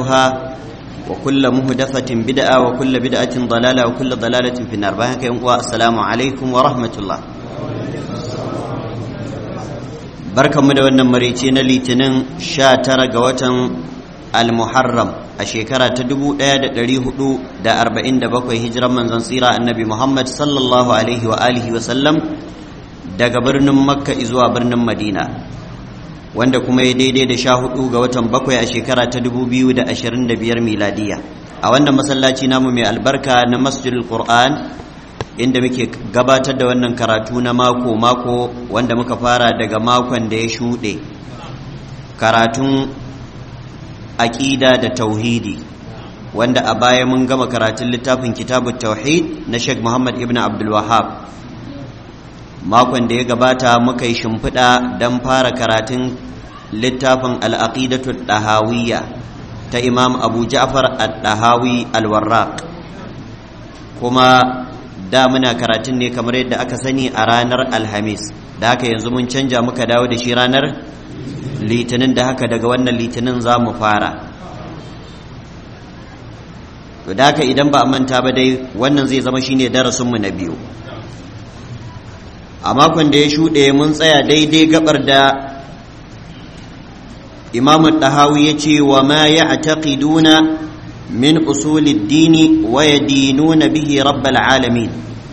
محدثاتها وكل محدثة بدعة وكل بدعة ضلالة وكل ضلالة في النار بارك السلام عليكم ورحمة الله barkanmu da wannan marice na litinin sha tara ga watan al-muharram a shekara ta dubu ɗaya da ɗari hudu da arba'in da bakwai hijiran manzon tsira annabi muhammad sallallahu alaihi wa alihi wa sallam daga birnin makka zuwa birnin madina wanda kuma ya daidai da sha hudu ga watan bakwai a shekara ta dubu biyu da ashirin da biyar miladiya a wannan masallaci namu mai albarka na masjidul qur'an inda muke gabatar da wannan karatu na mako-mako wanda muka fara daga makon da ya shuɗe karatun aƙida da tauhidi wanda a baya mun gama karatun littafin kitabun tauhid na sheikh muhammad ibn abdulwahab makon da ya gabata muka yi shimfiɗa don fara karatun littafin al'aƙidatu ɗahawiyya ta imam abu ja'far al-ɗahawi al-warraq kuma da muna karatun ne kamar yadda aka sani a ranar alhamis da haka yanzu mun canja muka dawo da shi ranar litinin da haka daga wannan litinin za mu fara da haka idan ba a manta ba dai wannan zai zama shine darasinmu na biyu a makon da ya shuɗe mun tsaya daidai gabar da imamu ɗahawi ya ce wa ma ya a من أصول الدين ويدينون به رب العالمين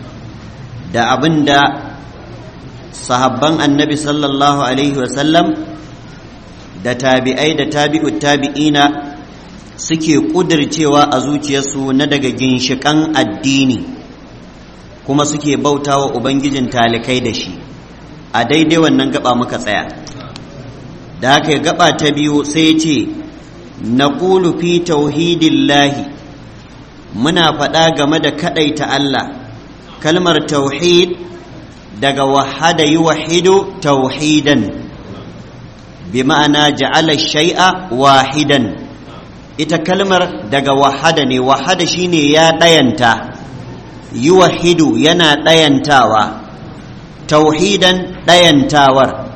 da abin da sahabban annabi sallallahu alaihi wasallam da tabi'ai da tabi'ut tabi'ina suke ƙudircewa a zuciyarsu na daga ginshiƙan addini kuma suke bautawa ubangijin talikai da shi a daidai wannan gaba muka tsaya da haka gaba ta biyu sai ce نقول في توحيد الله منا فدا game da kadaita Allah kalmar tauhid daga wahada yuwahidu tauhidan bima'ana ja'ala shay'a wahidan ita kalmar daga wahada ne wahada shine ya dayanta yuwahidu yana dayantawa tauhidan dayantawar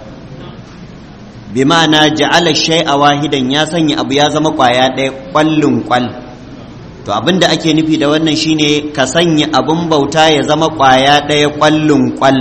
bi ma'ana ja'ala shay'a wahidan ya sanya abu ya zama kwaya ɗaya kwallin kwal to abin da ake nufi da wannan shine ka sanya abin bauta ya zama kwaya ɗaya kwallin kwal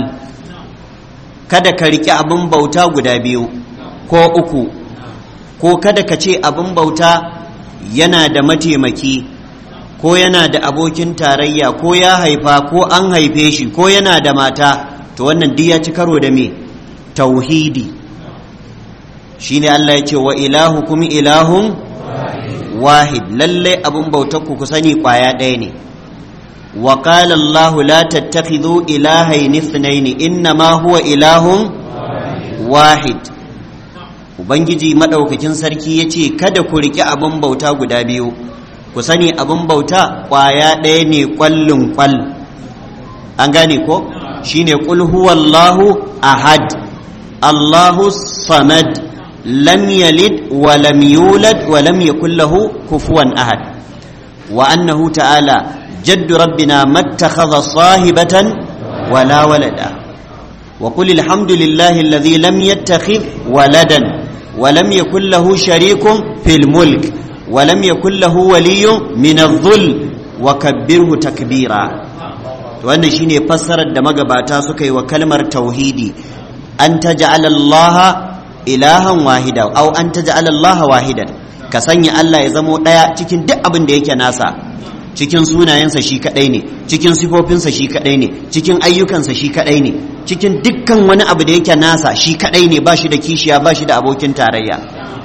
kada ka riƙe abin bauta guda biyu ko uku ko kada ka ce abin bauta yana da mataimaki ko yana da abokin tarayya ko ya haifa ko an haife shi ko yana da mata to wannan duk ya ci karo da me tauhidi shine Allah ya ce wa ilahukum ilahun wahid lalle abun bautar ku ku sani kwaya ɗaya ne wa qala Allah la tattakhidhu ilahayn ithnayn innama huwa ilahun wahid ubangiji madaukakin sarki yace kada ku riki abun bauta guda biyu ku sani abun bauta kwaya ɗaya ne kwallin kwal an gane ko shine qul huwallahu ahad Allahu samad لم يلد ولم يولد ولم يكن له كفوا أحد وأنه تعالى جد ربنا ما اتخذ صاحبة ولا ولدا وقل الحمد لله الذي لم يتخذ ولدا ولم يكن له شريك في الملك ولم يكن له ولي من الظل وكبره تكبيرا wannan shine fassarar da magabata suka yi wa kalmar tauhidi an taj'ala Allah ilahan wahida au an taj'ala Allah wahidan ka sanya Allah ya zamo daya cikin duk abin da yake nasa cikin sunayensa shi kadai ne cikin sifofinsa shi kadai ne cikin ayyukansa shi kadai ne cikin dukkan wani abu da yake nasa shi kadai ne ba shi da kishiya ba shi da abokin tarayya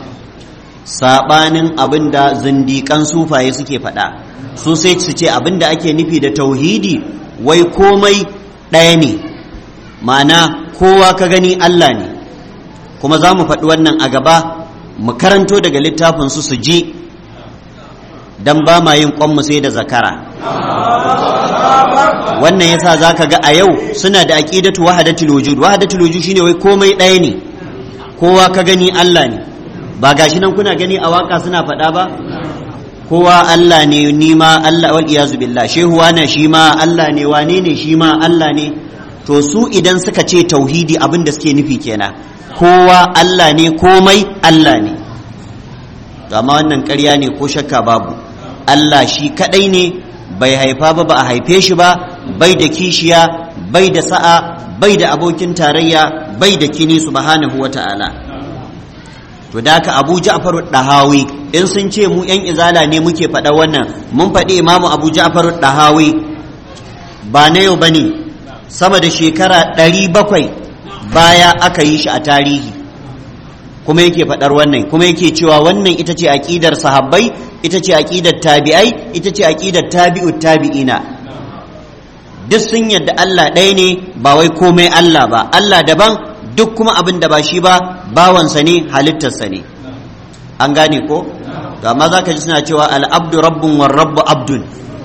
sabanin abin da zindikan sufaye suke faɗa su sai su ce abin da ake nufi da tauhidi wai komai ɗaya ne ma'ana kowa ka gani Allah ne kuma za mu faɗi wannan a gaba mu karanto daga littafin su su ji don ba ma yin ƙwanmu sai da zakara wannan yasa za ka ga a yau suna da aƙidatu wahadatul wujud wahadatul wujud shine wai komai ɗaya ne kowa ka gani Allah ne ba gashi nan kuna gani a waka suna faɗa ba kowa Allah ne ni ma Allah wal iyazu billah shehu wana shi ma Allah ne wane ne shi ma Allah ne to su idan suka ce tauhidi abin da suke nufi kenan kowa Allah ne komai Allah ne to amma wannan ƙarya ne ko shakka babu Allah shi kadai ne bai haifa ba ba a haife shi ba bai da kishiya bai da sa'a bai da abokin tarayya bai da kini subhanahu wata'ala to da haka Abu Ja'far dahawi in sun ce mu yan izala ne muke faɗa wannan mun faɗi Imamu Abu Ja'far dahawi ba na yau bane sama da shekara ɗari bakwai baya aka yi shi a tarihi kuma yake faɗar wannan kuma yake cewa wannan ita ce aƙidar sahabbai ita ce aƙidar tabi'ai ita ce aƙidar tabi'ut tabi'ina duk sun yadda Allah ɗaya ne ba wai komai Allah ba Allah daban duk kuma abin da ba shi ba bawansa ne halittarsa ne an gane ko to amma za ka ji suna cewa al'abdu rabbun war rabbu abdun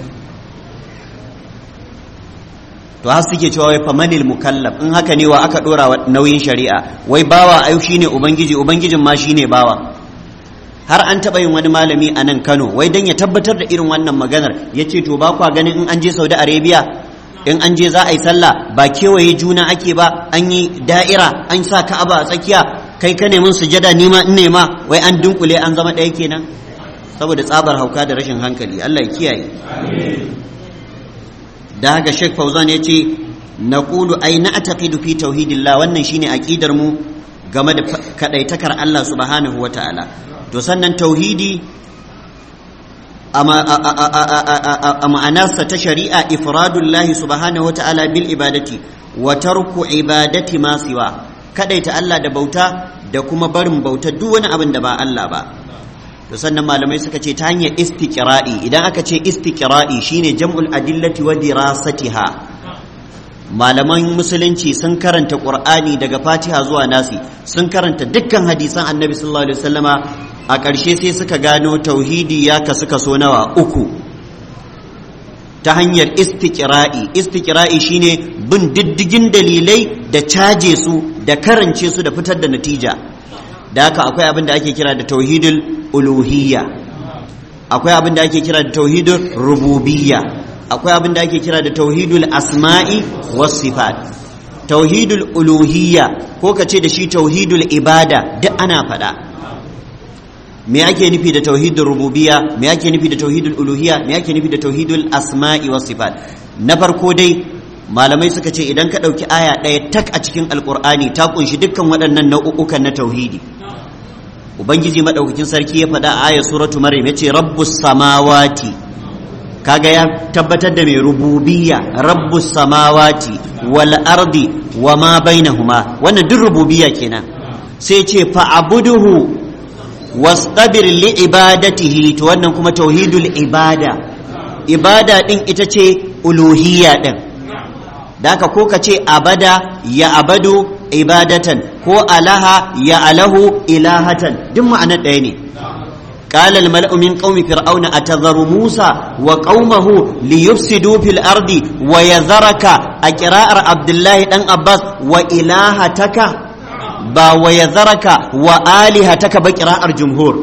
to har suke cewa wai famanil mukallaf in haka ne wa aka dora wa nauyin shari'a wai bawa ai shine ubangiji ubangijin ma shine bawa har an taɓa yin wani malami a nan Kano wai dan ya tabbatar da irin wannan maganar ya ce to ba kwa ganin in an je Saudi Arabia in an je za a yi sallah ba kewaye juna ake ba an yi da'ira an sa ka'aba a tsakiya kai ka neman sujada nima in nema wai an dunkule an zama ɗaya kenan saboda tsabar hauka da rashin hankali Allah ya kiyaye da haka Sheikh Fauzan ya ce naqulu ay na'taqidu fi tauhidillah wannan shine aqidar mu game da kadaitakar Allah subhanahu wataala to sannan tauhidi a ma'anarsa ta shari'a ifradullahi subhanahu wataala bil ibadati wa tarku ibadati ma siwa kadaita Allah da bauta da kuma barin bauta duk wani abin da ba Allah ba to sannan malamai suka ce ta hanyar istiqra'i idan aka ce istiqra'i shine jam'ul adillati wa dirasatiha malaman musulunci sun karanta qur'ani daga fatiha zuwa nasi sun karanta dukkan hadisan annabi sallallahu alaihi wasallama a ƙarshe sai suka gano tauhidi ya kasu kaso nawa uku ta hanyar istiqra'i istiqra'i shine bin diddigin dalilai da caje su da karance su da fitar da natija da haka akwai abin da ake kira da tauhidul uluhiyya akwai abin da ake kira da tauhidul rububiyya akwai abin da ake kira da tauhidul asma'i was sifat tauhidul uluhiyya ko ka ce da shi tauhidul ibada duk ana faɗa me ake nufi da tauhidul rububiyya me ake nufi da tauhidul uluhiyya me ake nufi da tauhidul asma'i was sifat na farko dai malamai suka ce idan ka ɗauki aya ɗaya tak a cikin alkur'ani ta kunshi dukkan waɗannan nau'ukan na tauhidi ubangiji madaukakin sarki ya faɗa a aya suratu maryam yace rabbus samawati kaga ya tabbatar da mai rububiyya rabbus samawati wal ardi wa ma bainahuma wannan duk rububiyya kenan sai ce fa'abuduhu wastabir li ibadatihi to wannan kuma tauhidul ibada ibada din ita ce uluhiyya din da haka ko ka ce abada ya abadu ibadatan ko alaha ya alahu ilahatan duk ma'anar ɗaya ne قال الملأ من قوم فرعون أتذر موسى وقومه ليفسدوا في الأرض ويذرك أقراء عبد الله بن عباس وإلهتك با ويذرك وآلهتك بقراء الجمهور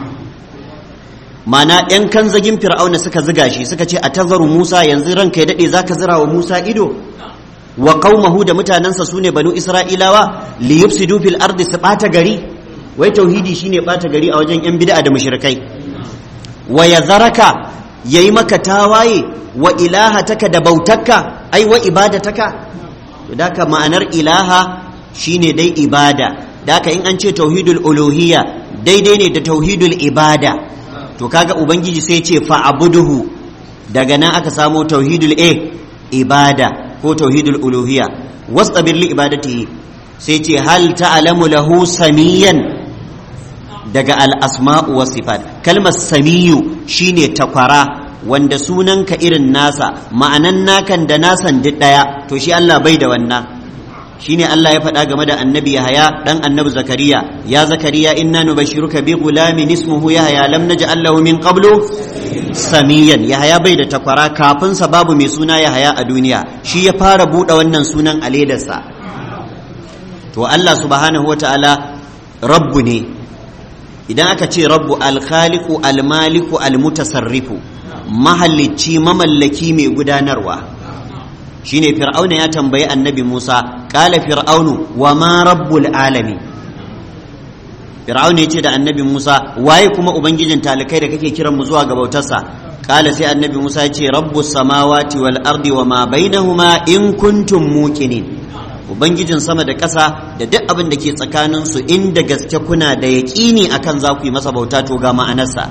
mana ‘yan kan zagin fir'auna suka ziga shi suka ce a tazaru musa yanzu ranka ya daɗe za ka zira wa musa ido wa qaumahu da mutanensa su ne banu isra'ilawa li yufsidu fil ardi su ɓata gari wai tauhidi shine ɓata gari a wajen ‘yan bid'a da mushrikai wa yazaraka yayi maka tawaye wa ilahataka da bautakka ai wa ibadataka to daka ma'anar ilaha shine dai ibada daka in an ce tauhidul uluhiyya daidai ne da tauhidul ibada to kaga ubangiji sai ce fa'abuduhu daga nan aka samo tauhidul a ibada ko tauhidul uluhiyya wastabir li ibadatihi sai ce hal ta'lamu lahu samiyan daga al-asma'u was sifat kalmar samiyu shine takwara wanda sunanka irin nasa ma'anan nakan da nasan duk daya to shi Allah bai da wannan shine Allah ya faɗa game da annabi Yahaya dan annabi Zakariya ya Zakariya inna nubashiruka bi gulamin ismuhu Yahaya lam naj'al lahu min qablu samiyan Yahaya bai da takwara kafin sa babu mai suna Yahaya a duniya shi ya fara buɗe wannan sunan a ledarsa to Allah subhanahu wataala rabbu ne idan aka ce rabbu al-khaliqu al-maliku al-mutasarrifu mahallici mamallaki mai gudanarwa shine fir'auna ya tambayi annabi Musa kala fir'aunu wa ma rabbul alamin fir'auna ya ce da annabi musa waye kuma ubangijin talikai da kake kiran mu zuwa ga bautarsa kala sai annabi musa ya ce rabbus samawati wal ardi wa ma bainahuma in kuntum muqinin ubangijin sama da ƙasa da duk abin da ke tsakanin su inda gaske kuna da yaƙini akan za ku yi masa bauta to ga ma'anarsa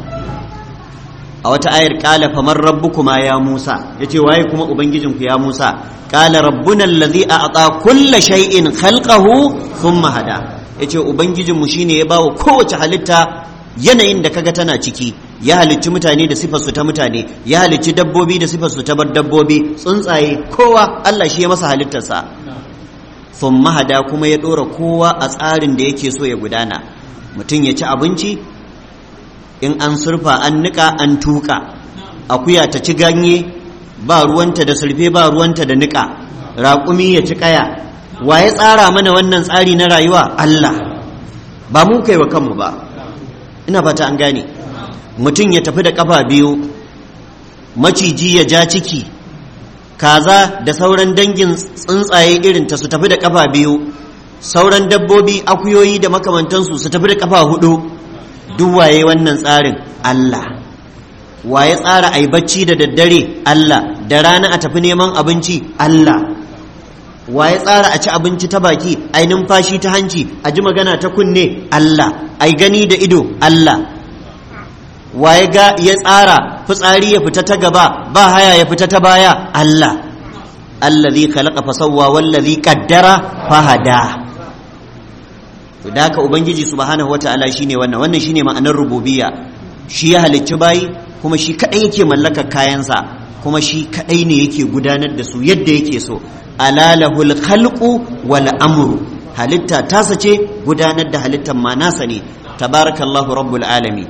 a wata ayar kala famar rabbukuma ya musa yace waye kuma ubangijinku ya musa kala rabbuna allazi a'ta kulla shay'in khalqahu thumma hada yace ubangijinmu shine ya bawa kowace halitta yanayin da kaga tana ciki ya halicci mutane da sifarsu ta mutane ya halicci dabbobi da sifarsu ta dabbobi tsuntsaye kowa Allah shi ya masa halittarsa thumma hada kuma ya dora kowa a tsarin da yake so ya gudana mutum ya ci abinci in an surfa an nika an tuka akuya ta ci ganye ba ruwanta da surfe ba ruwanta da nika raƙumi ya ci kaya wa ya tsara mana wannan tsari na rayuwa Allah ba mu kai wa kanmu ba ina fata an gane mutum ya tafi da kafa biyu maciji ya ja ciki kaza da sauran dangin tsuntsaye irin ta su tafi da kafa biyu sauran dabbobi akuyoyi da makamantansu su tafi da kafa hudu duk waye wannan tsarin Allah waye tsara ai bacci da daddare Allah da rana a tafi neman abinci Allah waye tsara a ci abinci ta baki ai numfashi ta hanci a ji magana ta kunne Allah ai gani da ido Allah waye ga ya tsara fitsari ya fita ta gaba ba haya ya fita ta baya Allah allazi khalaqa fasawwa wallazi qaddara fahada to da haka ubangiji subhanahu wataala shine wannan wannan shine ma'anar rububiyya shi ya halicci bayi kuma shi kadai yake mallakar kayansa kuma shi kadai ne yake gudanar da su yadda yake so ala lahul khalqu wal amru halitta tasa ce gudanar da halittar ma nasa ne tabarakallahu rabbul alamin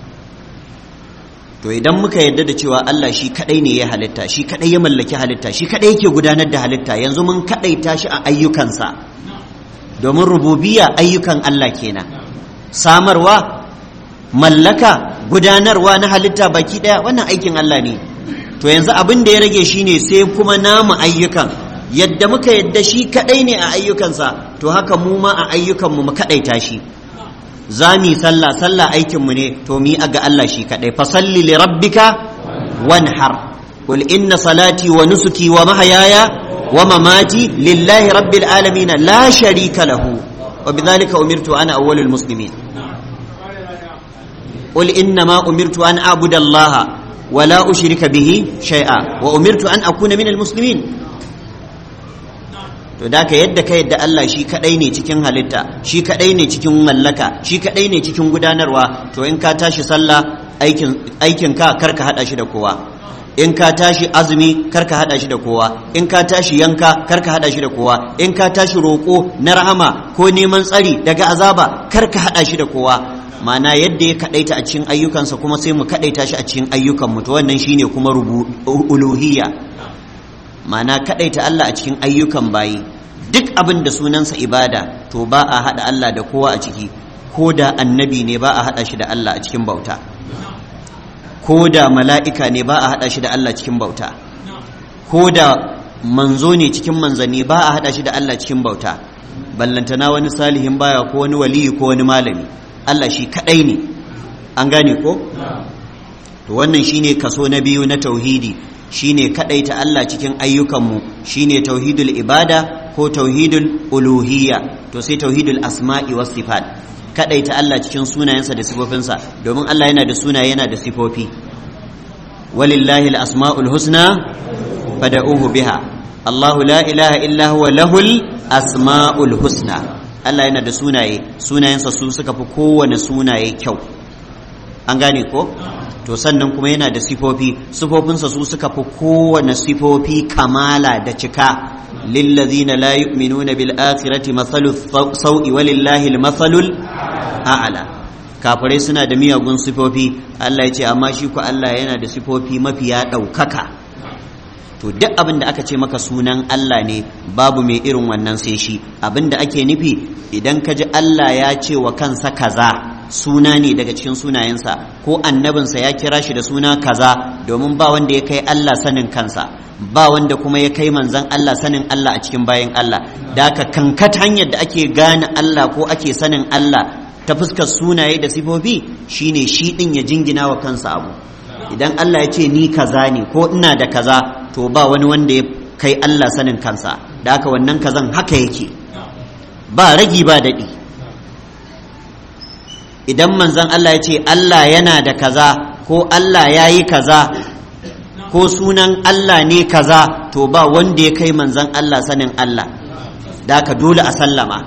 to idan muka yadda da cewa Allah shi kadai ne ya halitta shi kadai ya mallaki halitta shi kadai yake gudanar da halitta yanzu mun kadaita shi a ayyukansa domin rububiyya ayyukan Allah kenan samarwa mallaka gudanarwa na halitta baki daya wannan aikin Allah ne to yanzu abin da ya rage shine sai kuma namu ayyukan yadda muka yadda shi kadai ne a ayyukansa to haka mu ma a ayyukanmu mu kadaita shi za mu sallah sallah aikinmu ne to mu ga Allah shi kadai fa salli li rabbika wanhar qul inna salati wa nusuki wa mahayaya wa mamati lillahi rabbil alamin la sharika lahu wa bidhalika umirtu ana awwalul muslimin qul inna ma umirtu an a'budu allaha wa la ushrika bihi shay'a wa umirtu an akuna minal muslimin to da ka yadda ka yadda Allah shi kadai ne cikin halitta shi kadai ne cikin mallaka shi kadai ne cikin gudanarwa to in ka tashi sallah aikin aikin ka karka hada shi da kowa in ka tashi azumi karka hada shi da kowa in ka tashi yanka karka hada shi da kowa in ka tashi roko na rahama ko neman tsari daga azaba karka hada shi da kowa mana yadda ya kadaita a cikin ayyukansa kuma sai mu kadaita shi a cikin ayyukan mu to wannan shine kuma uluhiyya mana kadaita Allah a cikin ayyukan bayi duk abin da sunansa ibada to ba a hada Allah da kowa a ciki ko da annabi ne ba a hada shi da Allah a cikin bauta ko da mala'ika ne ba a hada shi da Allah cikin bauta ko da manzo ne cikin manzanni ba a hada shi da Allah cikin bauta ballantana wani salihin baya ko wani waliyi ko wani malami Allah shi kadai ne an gane ko to wannan shine kaso na biyu na tauhidi shine kadaita Allah cikin ayyukanmu shine tauhidul ibada ko tauhidul uluhiyya to sai tauhidul asma'i was sifat kadaita Allah cikin sunayensa da sifofinsa domin Allah yana da sunaye yana da sifofi walillahi al-asma'ul husna fad'uhu biha Allahu la ilaha illa huwa lahul asma'ul husna Allah yana da sunaye sunayensa su suka fi kowane sunaye kyau an gane ko to sannan kuma yana da sifofi sifofinsa su suka fi kowane sifofi kamala da cika lillazina la yu'minuna bil akhirati mathalu sau'i walillahi al-mathalul a'la kafirai suna da miyagun sifofi Allah ya ce amma shi ku Allah yana da sifofi mafiya ɗaukaka to duk abin da aka ce maka sunan Allah ne babu mai irin wannan sai shi abin da ake nufi idan ka ji Allah ya ce wa kansa kaza suna ne daga cikin sunayensa ko annabinsa ya kira shi da suna kaza domin ba wanda ya kai Allah sanin kansa ba wanda kuma ya kai manzan Allah sanin Allah a cikin bayan Allah da ka kankat hanyar da ake gane Allah ko ake sanin Allah ta fuskar sunaye da sifofi shine shi din ya jingina wa kansa abu idan Allah ya ce ni kaza ne ko ina da kaza to ba wani wanda ya kai Allah sanin kansa da haka wannan kazan haka yake ba ragi ba daɗi idan manzon Allah ya ce Allah yana da kaza ko Allah ya yi kaza ko sunan Allah ne kaza to ba wanda ya kai manzon Allah sanin Allah da haka dole a sallama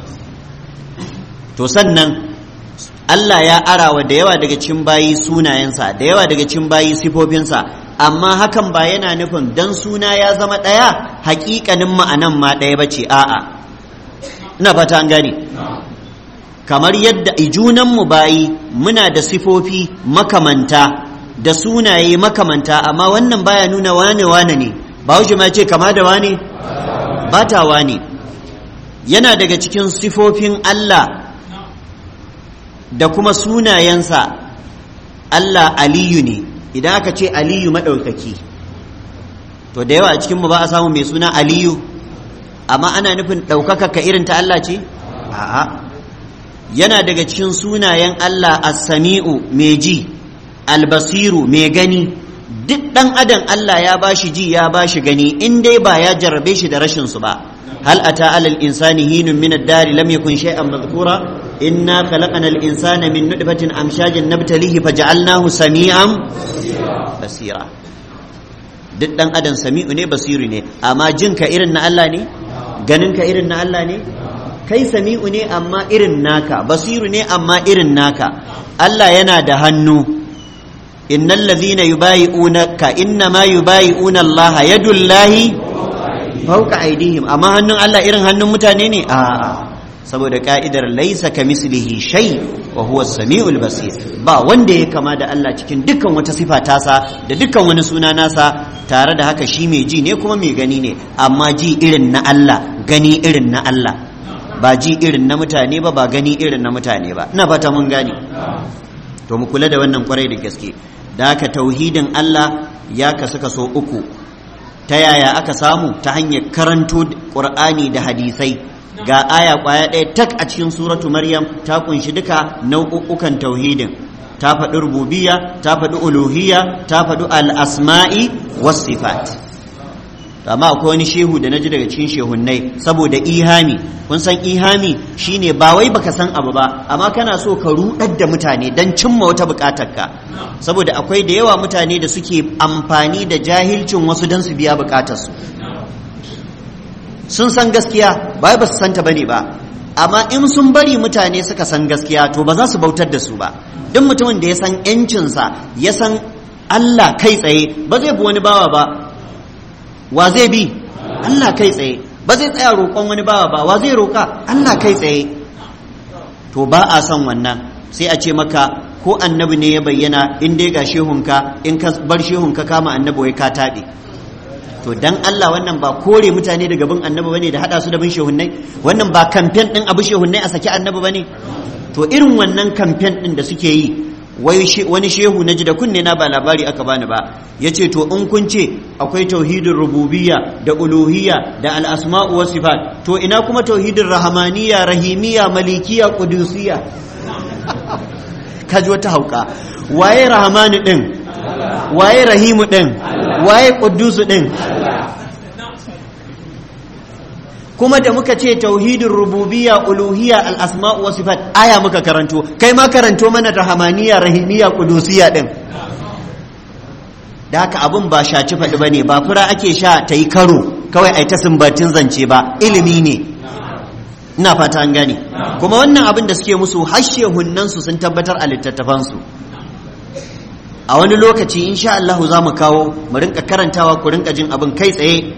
to sannan Allah ya arawa da yawa daga cikin bayi sunayensa da yawa daga cikin bayi sifofinsa amma hakan ba yana nufin dan suna ya zama ɗaya hakikanin ma'anan ma ɗaya bace a'a ina fata an gane kamar yadda ijunanmu bayi muna da sifofi makamanta da sunaye makamanta amma wannan baya nuna wane wane ne ba wuce ma ce kama da wane ba ta wane yana daga cikin sifofin Allah da kuma sunayensa Allah aliyu ne idan aka ce aliyu maɗaukaki to da yawa a cikinmu ba a samu mai suna aliyu amma ana nufin ɗaukaka ka irin ta Allah ce a'a yana daga cikin sunayen Allah as-sami'u mai ji albasiru mai gani duk ɗan adam Allah ya bashi ji ya bashi gani in dai ba ya jarrabe shi da rashin su ba hal ata alal insani hinun min ad-dari lam yakun shay'an madhkura inna khalaqna al-insana min nutfatin amshajin nabtalihi faj'alnahu sami'an basira duk ɗan adam sami'u ne basiru ne amma jinka irin na Allah ne ganinka irin na Allah ne kai sami'u ne amma irin naka basiru ne amma irin naka Allah yana da hannu innal ladhina yubayi'unaka innama yubayi'una Allah yadullahi fawqa aydihim amma hannun Allah irin hannun mutane ne a'a saboda ka'idar laisa kamislihi shay wa huwa as-sami'ul basir ba wanda ya kama da Allah cikin dukkan wata sifa tasa da dukkan wani suna nasa tare da haka shi mai ji ne kuma mai gani ne amma ji irin na Allah gani irin na Allah ba ji irin na mutane ba ba gani irin na mutane ba ina fata mun gane to mu kula da wannan kwarai da gaske da haka tauhidin Allah ya kasu kaso uku ta yaya aka samu ta hanyar karanto Qur'ani da hadisai ga aya kwaya ɗaya tak a cikin suratu Maryam ta kunshi duka nau'ukan tauhidin ta faɗi rububiyya ta faɗi uluhiyya ta faɗi al-asma'i was sifat amma akwai wani shehu da naji daga cikin shehunnai saboda ihami kun san ihami shine ba wai baka san abu ba amma kana so ka rudar da mutane dan cimma wata bukatar ka saboda akwai da yawa mutane da suke amfani da jahilcin wasu dan su biya bukatar su sun san gaskiya ba ba su santa bane ba amma in sun bari mutane suka san gaskiya to ba za su bautar da su ba duk mutumin da ya san yancinsa ya san Allah kai tsaye ba zai bi wani bawa ba wa zai bi Allah kai tsaye ba zai tsaya roƙon wani bawa ba wa zai roƙa Allah kai tsaye to ba a son wannan sai a ce maka ko annabi ne ya bayyana in dai ga shehunka in ka bar shehunka kama annabi wai ka taɓe to dan Allah wannan ba kore mutane daga bin annabi bane da hada su da bin shehunnai wannan ba kamfen din abu shehunnai a saki annabi bane to irin wannan kamfen din da suke yi wani shehu na ji da kunne na ba labari aka bani ba ya ce to in kun ce akwai tauhidin rububiyya da uluhiyya da al'asma'u wa sifat to ina kuma tauhidin rahamaniya rahimiya malikiya kudusiya kaji wata hauka waye rahamani din waye rahimu din waye kudusu din kuma da muka ce tauhidin rububiyya uluhiyya al-asma'u wa sifat aya muka karanto kai ma karanto mana rahamaniya rahimiyya qudusiyya din da haka abun ba shaci faɗi bane ba fura ake sha ta yi karo kawai ai ta sumbatin zance ba ilimi ne ina fata an gane kuma wannan abin da suke musu hashe hunnan su sun tabbatar a littattafan su a wani lokaci insha Allah za mu kawo mu rinka karantawa ku rinka jin abin kai tsaye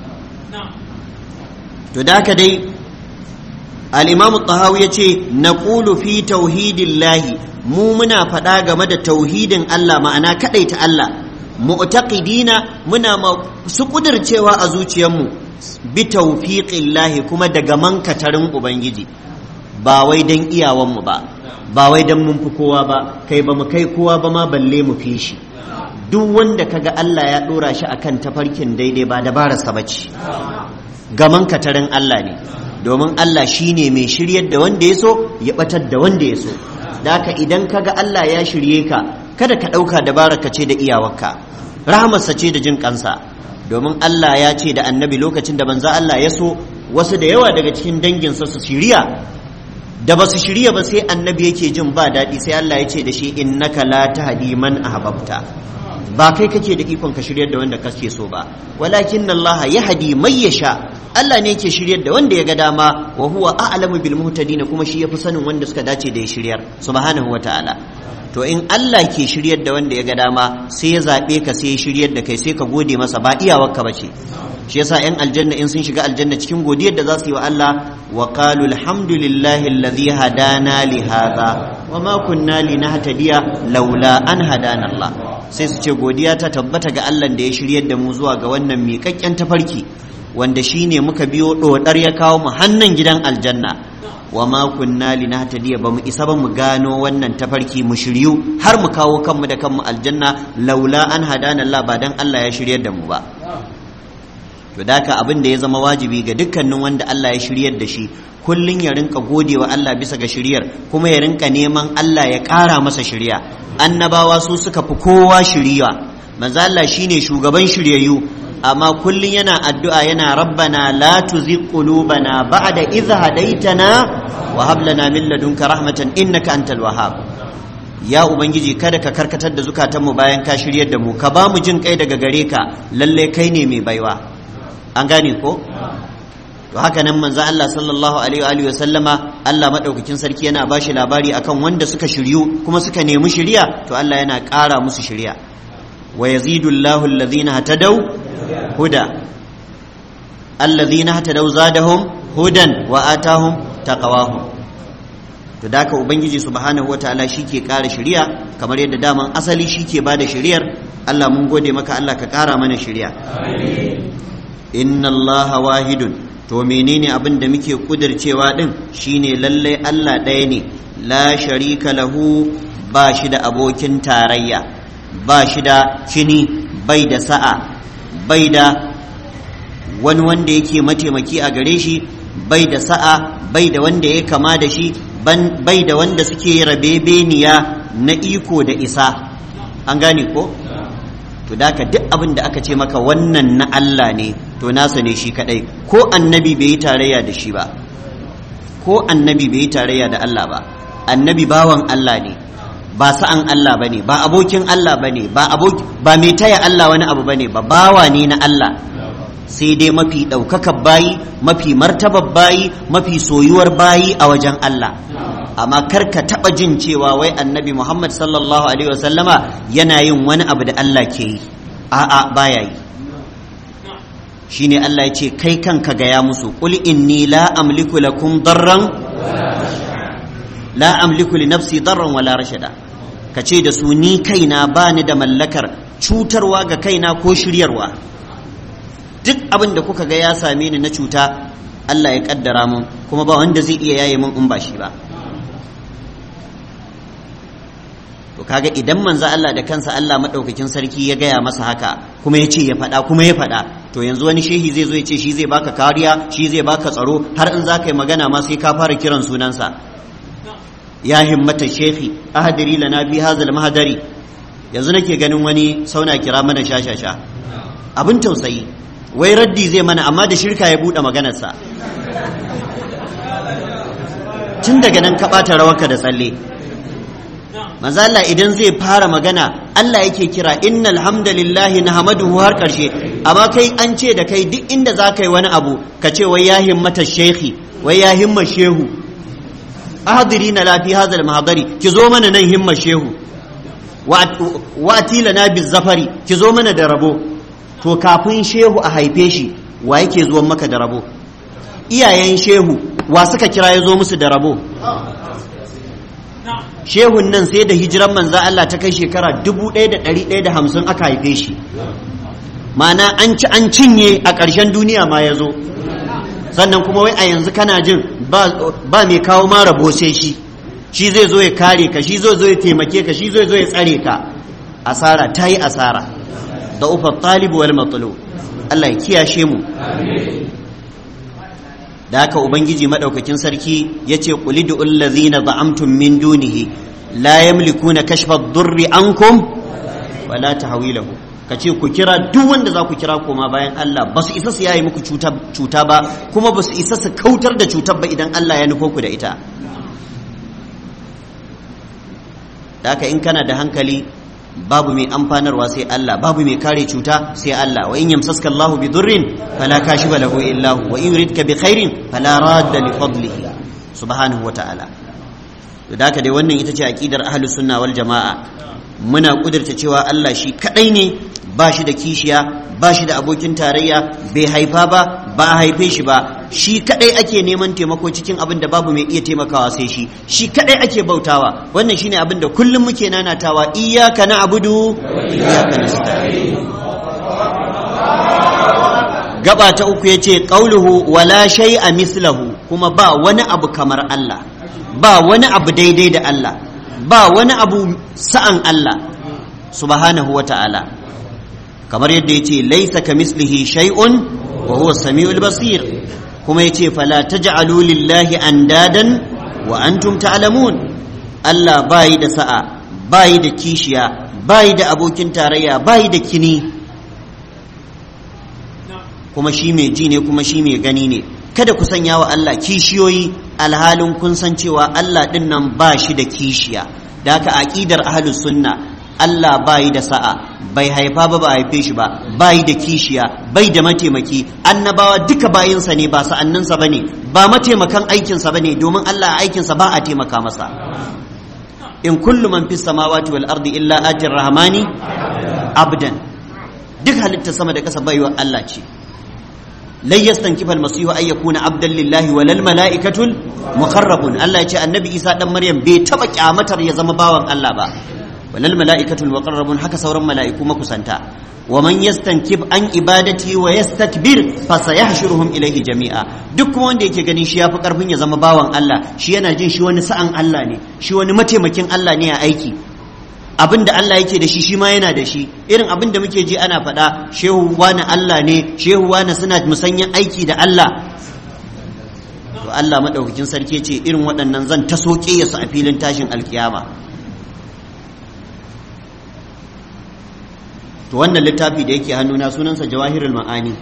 to da haka dai al'imamu tahawi ya ce na fi tauhidillahi mu muna faɗa game da tauhidin Allah ma'ana kaɗaita Allah mu'taqidina muna su ƙudurcewa a zuciyarmu bi taufiqillahi kuma daga mankatarin ubangiji ba wai don iyawanmu ba ba wai don mun fi kowa ba kai ba mu kai kowa ba ma balle mu fi shi duk wanda kaga Allah ya ɗora shi akan tafarkin daidai ba dabararsa ba ce gaman katarin Allah ne domin Allah shine mai shiryar da wanda ya so ya batar da wanda ya so da haka idan kaga Allah ya shirye ka kada ka ɗauka dabararka ce da iyawarka rahamarsa ce da jin kansa domin Allah ya ce da annabi lokacin da manzo Allah ya so wasu da yawa daga cikin danginsa su shirya da ba su shirya ba sai annabi yake jin ba daɗi sai Allah ya ce da shi innaka la tahdi man ahbabta ba kai kake da ikon ka shiryar da wanda kake so ba walakin Allah yahdi man yasha Allah ne yake shiryar da wanda ya ga dama wa huwa a'lamu bil muhtadin kuma shi yafi sanin wanda suka dace da ya shiryar subhanahu wataala to in Allah ke shiryar da wanda ya ga dama sai ya zabe ka sai ya shiryar da kai sai ka gode masa ba iyawarka bace shi yasa yan aljanna in sun shiga aljanna cikin godiyar da za su yi wa Allah wa qalu alhamdulillahi alladhi hadana li hadha wa ma kunna linahtadiya laula an hadana Allah sai su ce godiya ta tabbata ga Allah da ya shiryar da mu zuwa ga wannan miƙaƙƙen tafarki wanda shine muka biyo dodar ya kawo mu hannan gidan aljanna wa ma kunna linahtadiya ba mu isa ba mu gano wannan tafarki mu shiryu har mu kawo kanmu da kanmu aljanna laula an hadana Allah ba dan Allah ya shiryar da mu ba to daka abin da ya zama wajibi ga dukkanin wanda Allah ya shiryar da shi kullun ya rinka gode wa Allah bisa ga shiryar kuma ya rinka neman Allah ya ƙara masa shirya annabawa su suka fi kowa shiriya manzo Allah shine shugaban shiryayyu amma kullun yana addu'a yana rabbana la tuzigh qulubana ba'da idh hadaytana wa hab lana min ladunka rahmatan innaka antal wahhab ya ubangiji kada ka karkatar da zukatanmu bayan ka shiryar da mu ka ba mu jin kai daga gare ka lalle kai ne mai baiwa an gane ko to haka nan manzo Allah sallallahu alaihi wa sallama Allah madaukakin sarki yana bashi labari akan wanda suka shiryu kuma suka nemi shiriya to Allah yana ƙara musu shiriya wa yazidu Allahu alladhina hatadaw huda alladhina hatadaw zadahum hudan wa atahum taqawahum to da haka ubangiji subhanahu wataala ke ƙara shiriya kamar yadda daman asali shike bada shiriyar Allah mun gode maka Allah ka ƙara mana shiriya amin inna allaha wahidun to menene abin da muke kudircewa din shine lallai Allah ɗaya ne la sharika lahu ba shi da abokin tarayya ba shi da kini bai da sa'a bai da wani wanda yake mataimaki a gare shi bai da sa'a bai da wanda ya kama da shi bai da wanda suke rabebeniya na iko da isa an gane ko to da ka duk abin da aka ce maka wannan na Allah ne to nasa ne shi kadai ko annabi bai yi tarayya da shi ba ko annabi bai yi tarayya da Allah ba annabi bawan Allah ne ba sa'an Allah bane ba abokin Allah bane ba aboki ba mai taya Allah wani abu bane ba bawa ne na Allah sai dai mafi ɗaukakar bayi mafi martabar bayi mafi soyuwar bayi a wajen Allah amma kar ka taɓa jin cewa wai annabi Muhammad sallallahu alaihi wasallama yana yin wani abu da Allah ke yi a'a baya yi shine Allah ya ce kai kanka gaya musu qul inni la amliku lakum darran la amliku li nafsi darran wala rashada ka ce da su ni kaina bani da mallakar cutarwa ga kaina ko shiryarwa duk abin da kuka ga ya same ni na cuta Allah ya kaddara mun kuma ba wanda zai iya yaye mun in ba shi ba to kaga idan manzo Allah da kansa Allah madaukakin sarki ya gaya masa haka kuma ya ce ya faɗa kuma ya faɗa to yanzu wani shehi zai zo ya ce shi zai baka kariya shi zai baka tsaro har in za ka yi magana ma sai ka fara kiran sunansa ya himmata shehi ahadiri lana bi hazal mahadari yanzu nake ganin wani sauna kira mana shashasha abin tausayi wai raddi zai mana amma da shirka ya buɗe maganarsa tun daga nan ka ɓata rawarka da tsalle manzo Allah idan zai fara magana Allah yake kira innal hamdalillahi nahmaduhu har karshe amma kai an ce da kai duk inda za ka yi wani abu ka ce wai ya himmata shekhi wai ya himma shehu ahadiri na lafi hazal mahadari ki zo mana nan himma shehu wa atila na zafari ki zo mana da rabo to kafin shehu a haife shi wa yake zuwan maka da rabo iyayen shehu wa suka kira ya zo musu da rabo shehun nan sai da hijiran manza Allah ta kai shekara 1150 aka haife shi mana an ci an cinye a ƙarshen duniya ma ya zo sannan kuma wai a yanzu kana jin ba mai kawo ma rabo sai shi shi zai zo ya kare ka shi zai zo ya taimake ka shi zai zo ya tsare ka asara ta yi asara da ufa talibu wal matulu Allah ya kiyashe mu da haka ubangiji madaukakin sarki yace qulidu allazina za'amtum min dunihi la yamlikuna kashfa ad-durri ankum wala tahwilahu kace ku kira duk wanda za ku kira koma bayan Allah ba su isa su yayi muku cuta ba kuma ba su isa su kautar da cutar ba idan Allah ya nufo ku da ita da haka in kana da hankali babu mai amfanarwa sai Allah babu mai kare cuta sai Allah wa in yamsaska Allahu bi durrin fala kashifa lahu illa hu wa in yuridka bi khairin fala radda li fadlihi subhanahu wata'ala to da haka dai wannan ita ce aqidar ahlus sunna wal jamaa muna kudurta cewa Allah shi kadai ne ba shi da kishiya ba shi da abokin tarayya bai haifa ba ba a haife shi ba shi kadai ake neman taimako cikin abin da babu mai iya taimakawa sai shi shi kadai ake bautawa wannan shine abin da kullum muke nanatawa iyyaka na'budu wa iyyaka nasta'in gaba ta uku yace qauluhu wala shay'a mislahu kuma ba wani abu kamar Allah ba wani abu daidai da Allah ba wani abu sa'an Allah subhanahu wa ta'ala kamar yadda yace laisa kamislihi shay'un wa huwa samiul basir kuma yace fala taj'alu lillahi andadan wa antum ta'lamun Allah bayi da sa'a bayi da kishiya bayi da abokin tarayya bayi da kini kuma shi mai ji ne kuma shi mai gani ne kada ku sanya wa Allah kishiyoyi alhalin kun san cewa Allah din nan ba shi da kishiya da haka aqidar ahlus sunna Allah bayi da sa'a bai haifa ba ba haife shi ba bayi da kishiya bai da mataimaki annabawa duka bayinsa ne ba sa'anninsa bane ba mataimakan aikinsa bane domin Allah a aikinsa ba a taimaka masa in kullu man fis samawati wal ardi illa atir rahmani abdan duk halittar sama da kasa baiwa Allah ce lai yastankifa almasihu ay yakuna abdan lillahi walal malaikatul muqarrabun Allah ya ce annabi Isa dan Maryam bai taba kyamatar ya zama bawan Allah ba walal malaikatul muqarrabun haka sauran mala'iku makusanta wa man yastankib an ibadati wa yastakbir fa sayahshuruhum ilayhi jami'a duk kuma wanda yake ganin shi yafi karfin ya zama bawan Allah shi yana jin shi wani sa'an Allah ne shi wani mataimakin Allah ne a aiki abin da Allah yake da shi shi ma yana da shi irin abin da muke ji ana faɗa shehu wani Allah ne shehu wani suna musanyen aiki da Allah to Allah maɗaukakin sarki ce irin waɗannan zan ta soke su a filin tashin alkiyama to wannan littafi da yake hannuna sunansa jawahirul ma'ani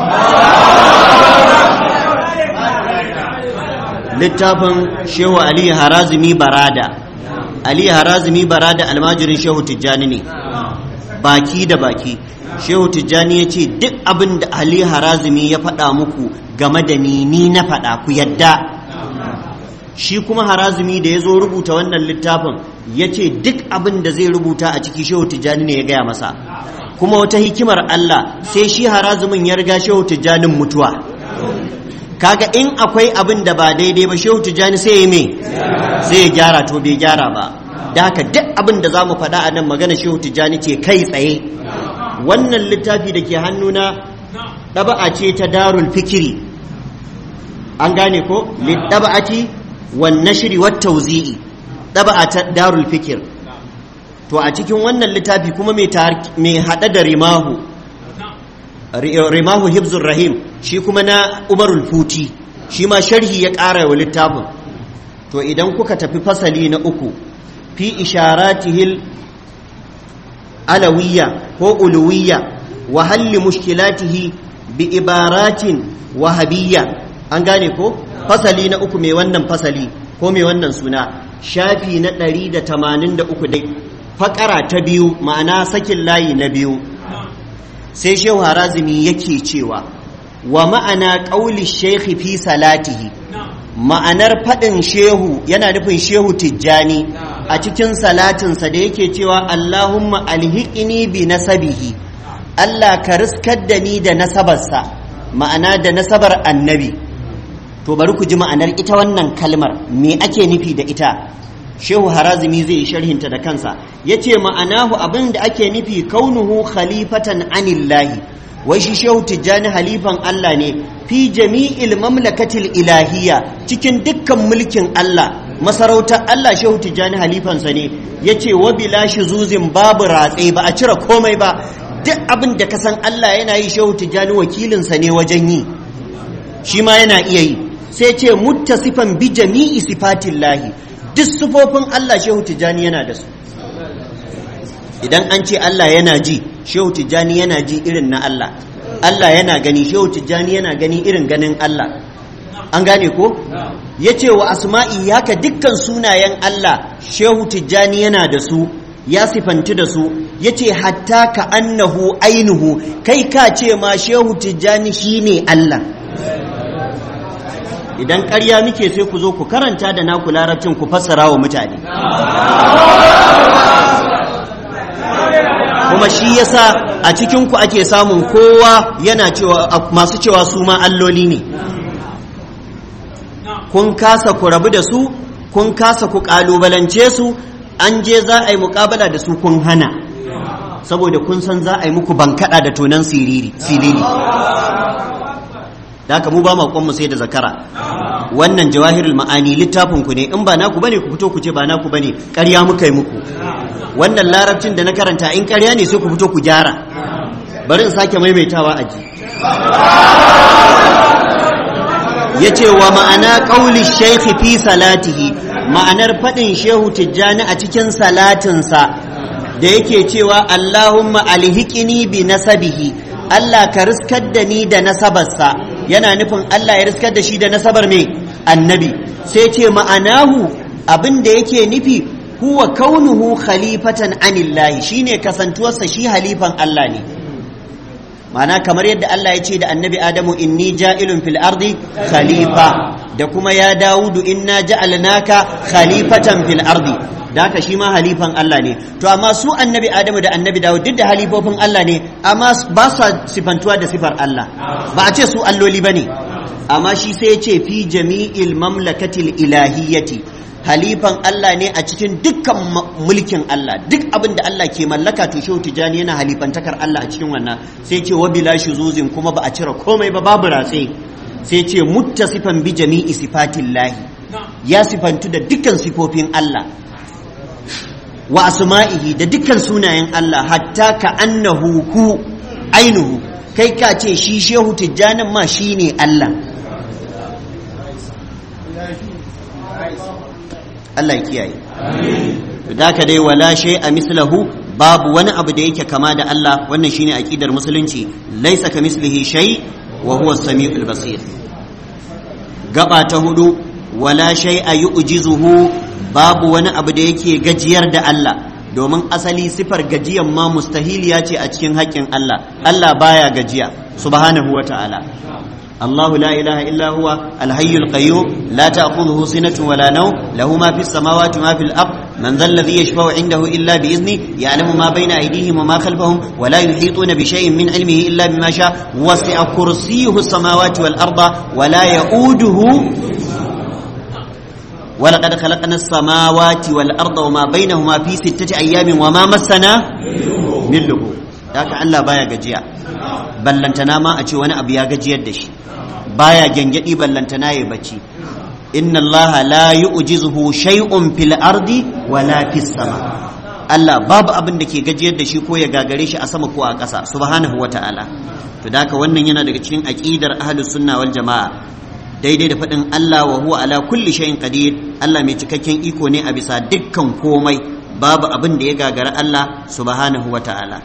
littafin shehu ali harazimi barada Ali Harazimi bara da almajirin Shehu Tijjani ne baki da baki Shehu Tijjani ya ce duk abin da Ali Harazimi ya faɗa muku game da ni ni na faɗa ku yadda shi kuma Harazimi da ya zo rubuta wannan littafin ya ce duk abin da zai rubuta a ciki Shehu Tijjani ne ya gaya masa kuma wata hikimar Allah sai shi Harazimin ya riga Shehu Tijjanin mutuwa kaga in akwai abin da ba daidai ba shehu tijjani sai ya me sai ya gyara to bai gyara ba da haka duk abin da za mu faɗa a nan magana shehu tijjani ce kai tsaye wannan littafi da ke hannuna ɗaba'a ce ta darul fikiri an gane ko ɗaba'ati wan nashri wat tawzi'i ɗaba'a ta darul fikir to a cikin wannan littafi kuma mai haɗa da rimahu rimahu hibzur rahim shi kuma na umarul futi shi ma sharhi ya ƙara wa littafin to idan kuka tafi fasali na uku fi isharatihil alawiyya ko uluwiyya wa halli mushkilatihi bi ibaratin wahabiyya an gane ko fasali na uku mai wannan fasali ko mai wannan suna shafi na 183 dai fakara ta biyu ma'ana sakin layi na biyu sai shehu harazimi yake cewa wa ma'ana ƙauli shekhi fi salatihi ma'anar faɗin shehu yana nufin shehu tijjani a cikin salatinsa da yake cewa allahumma alhiqini bi nasabihi allah ka riskar da ni da nasabarsa ma'ana da nasabar annabi to bari ku ji ma'anar ita wannan kalmar me ake nufi da ita shehu harazimi zai yi sharhinta da kansa ya ce ma'anahu abin da ake nufi kaunuhu khalifatan anillahi wai shi shehu tijjani halifan Allah ne fi jami'il mamlakatil ilahiyya cikin dukkan mulkin Allah masarautar Allah shehu tijjani halifansa ne ya ce wa bila zuzin babu ratse ba a cire komai ba duk abin da ka san Allah yana yi shehu tijjani wakilinsa ne wajen yi shi ma yana iya yi sai ce muttasifan bi jami'i sifatillahi duk sifofin Allah shehu tijani yana da su idan an ce Allah yana ji shehu tijani yana ji irin na Allah Allah yana gani shehu tijani yana gani irin ganin Allah an gane ko ya ce wa asma'i haka dukkan sunayen Allah shehu tijjani yana da su ya sifanti da su ya ce hatta ka annahu ainihu kai ka ce ma shehu tijjani shi ne Allah idan ƙarya muke sai ku zo ku karanta da naku larabcin ku fassara wa mutane kuma shi yasa a cikinku ake samun kowa yana cewa masu cewa su ma alloli ne kun kasa ku rabu da su kun kasa ku kalubalance su an je za a yi mukabala da su kun hana saboda kun san za a yi muku bankada da tonan siriri silili da haka mu ba mu mu sai da zakara wannan jawahirul ma'ani littafin ku ne in ba naku bane ku fito ku ce ba naku bane ƙarya muka yi muku wannan larabcin da na karanta in ƙarya ne sai ku fito ku gyara bari in sake maimaitawa a ji ya ce wa ma'ana ƙauli shaikhi fi salatihi ma'anar faɗin shehu tijjani a cikin salatinsa da yake cewa Allahumma alhikini bi nasabihi Allah ka riskar da ni da nasabarsa yana nufin Allah ya riskar da shi da nasabar mai annabi sai ce ma'anahu abin da yake nufi huwa kaunuhu khalifatan anillahi shine kasantuwarsa shi halifan Allah ne mana kamar yadda Allah ya ce da annabi Adamu inni ja'ilun fil ardi khalifa da kuma ya Dawudu inna ja'alnaka khalifatan fil ardi da haka shi ma halifan Allah ne to amma su annabi Adamu da annabi Dawud duk da halifofin Allah ne amma ba su sifantuwa da sifar Allah ba a ce su alloli bane amma shi sai ya ce fi jami'il mamlakatil ilahiyyati halifan Allah ne a cikin dukkan mulkin Allah duk abin da Allah ke mallaka to shehu tijani yana halifantakar Allah a cikin wannan sai ce wa bila shuzuzin kuma ba a cire komai ba babu ratse sai ce muttasifan bi jami'i sifatillahi ya sifantu da dukkan sifofin Allah wa asma'ihi da dukkan sunayen Allah hatta ka annahu hu ainuhu kai ka ce shi shehu tijjanin ma shine Allah Allah ya kiyaye da ka dai wala shay a mislahu babu wani abu da yake kama da Allah wannan shine aqidar musulunci laysa ka mislihi shay wa huwa as-sami'ul basir gaba ta hudu wala shay a yu'jizuhu babu wani abu da yake gajiyar da Allah domin asali sifar gajiyan ma mustahiliya ce a cikin haƙƙin Allah Allah baya gajiya subhanahu wa ta'ala الله لا إله إلا هو الحي القيوم لا تأخذه سنة ولا نوم له ما في السماوات وما في الأرض من ذا الذي يشفع عنده إلا بإذنه يعلم ما بين أيديهم وما خلفهم ولا يحيطون بشيء من علمه إلا بما شاء وسع كرسيه السماوات والأرض ولا يؤوده ولقد خلقنا السماوات والأرض وما بينهما في ستة أيام وما مسنا من لغوب ذاك الله بايا جزيا ballantana ma a ce wani abu ya gajiyar da shi baya gyangyaɗi ballantana ya bacci inna Allah la yu'jizuhu shay'un fil ardi wala fis sama Allah babu abin da ke gajiyar da shi ko ya gagare shi a sama ko a ƙasa subhanahu wata'ala to da wannan yana daga cikin aqidar ahlus sunna wal jama'a daidai da faɗin Allah wa huwa ala kulli shay'in qadir Allah mai cikakken iko ne a bisa dukkan komai babu abin da ya gagara Allah subhanahu wata'ala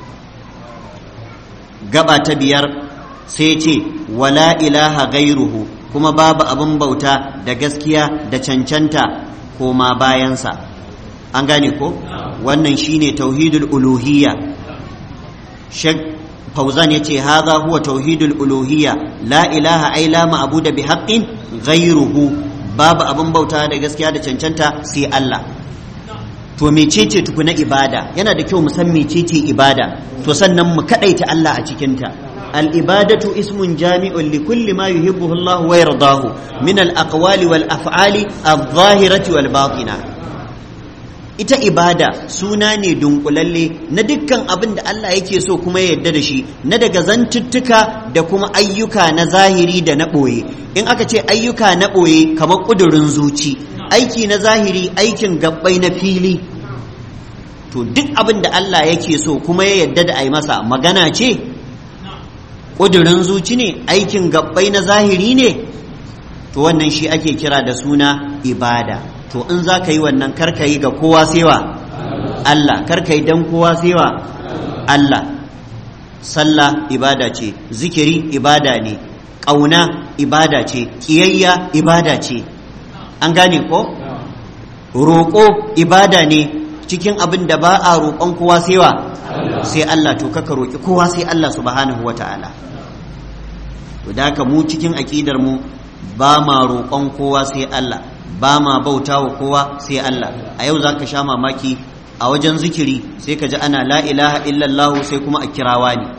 gaba ta biyar sai ce wala ilaha gairuhu kuma babu abin bauta da gaskiya da cancanta koma bayansa an gane ko wannan shine tauhidul uluhiyya shek fauzan yace hadha huwa tauhidul uluhiyya la ilaha ai la ma'budu bi haqqin ghairuhu babu abin bauta da gaskiya da cancanta sai Allah to mecece tukuna ibada yana da kyau mu san mecece ibada to sannan mu kadaita Allah a cikinta al-ibadatu ismun jami'un li kulli ma yuhibbuhu Allah wa yardahu min al-aqwali wal af'ali adh-dhahirati wal batina ita ibada suna ne dunkulalle na dukkan abin da Allah yake so kuma ya yarda da shi na daga zantuttuka da kuma ayyuka na zahiri da na ɓoye in aka ce ayyuka na ɓoye kamar ƙudurin zuci aiki na zahiri aikin gabbai na fili to duk abin da Allah yake so kuma ya yadda da a yi masa magana ce ƙudurin zuci ne aikin gabbai na zahiri ne to wannan shi ake kira da suna ibada to in za ka yi wannan karka yi ga kowa sewa Allah karka yi don kowa sewa Allah sallah ibada ce zikiri ibada ne ƙauna ibada ce ƙiyayya ibada ce an gane ko roƙo ibada ne cikin abin da ba a roƙon kowa sewa sai Allah to kaka roƙi kowa sai Allah subhanahu wa ta'ala to da haka mu cikin aƙidar mu ba ma roƙon kowa sai Allah ba ma bauta wa kowa sai Allah a yau za ka sha mamaki a wajen zikiri sai ka ji ana la ilaha illallah sai kuma a kirawa ne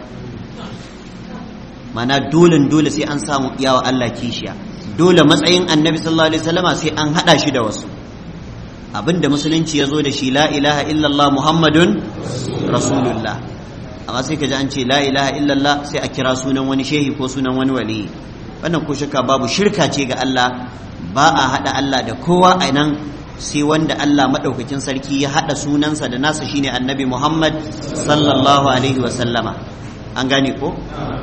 mana dole dole sai an samu iyawa Allah kishiya dole matsayin annabi sallallahu alaihi wasallama sai an hada shi da wasu abinda musulunci ya zo da shi la ilaha illallah muhammadun rasulullah amma sai ka ji an ce la ilaha illallah sai a kira sunan wani shehi ko sunan wani wali wannan ko shakka babu shirka ce ga Allah ba a hada Allah da kowa a nan sai wanda Allah maɗaukakin sarki ya haɗa sunansa da nasa shine annabi Muhammad sallallahu alaihi wasallama an gane ko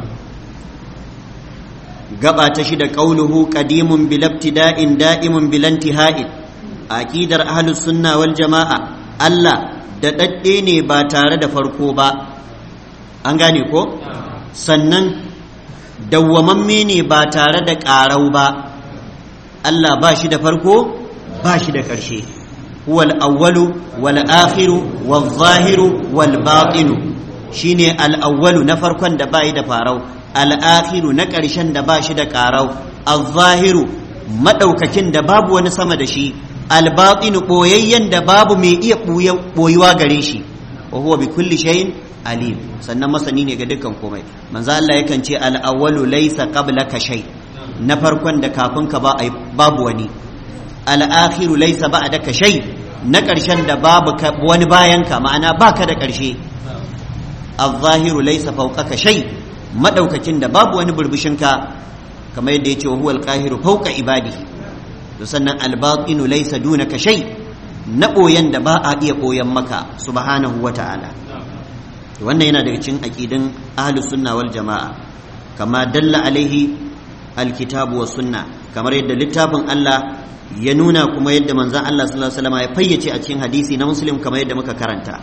gaba ta shida qauluhu qadimun bil ibtida'in da'imun bil intihai aqidar ahlus sunna wal jama'a Allah da dadde ne ba tare da farko ba an gane ko sannan dawwamamme ne ba tare da ƙarau ba Allah ba shi da farko ba shi da ƙarshe huwal awwalu wal akhiru wal zahiru wal batinu shine al awwalu na farkon da bai da farau al akhiru na ƙarshen da ba shi da ƙarau al zahiru madaukakin da babu wani sama da shi al batinu boyayyen da babu mai iya boyuwa gare shi wa huwa bi kulli shay'in alim sannan masani ne ga dukkan komai manzo Allah yakan ce al awwalu laysa qablaka shay na farkon da kafin ka ba babu wani al'akhiru laisa ba da shay na ƙarshen da babu wani bayan ka ma'ana baka da ƙarshe al-zahiru laisa fawqaka shay madaukakin da babu wani burbushin ka kamar yadda yace huwa al-qahiru fawqa ibadihi to sannan al-batinu laisa dunaka shay na boyan da ba a iya boyan maka subhanahu wata'ala wannan yana daga cikin aqidin ahlus sunna wal jama'a kama dalla alaihi alkitabu was sunna kamar yadda littafin Allah ya nuna kuma yadda manzan Allah sallallahu alaihi wasallam ya fayyace a cikin hadisi na muslim kamar yadda muka karanta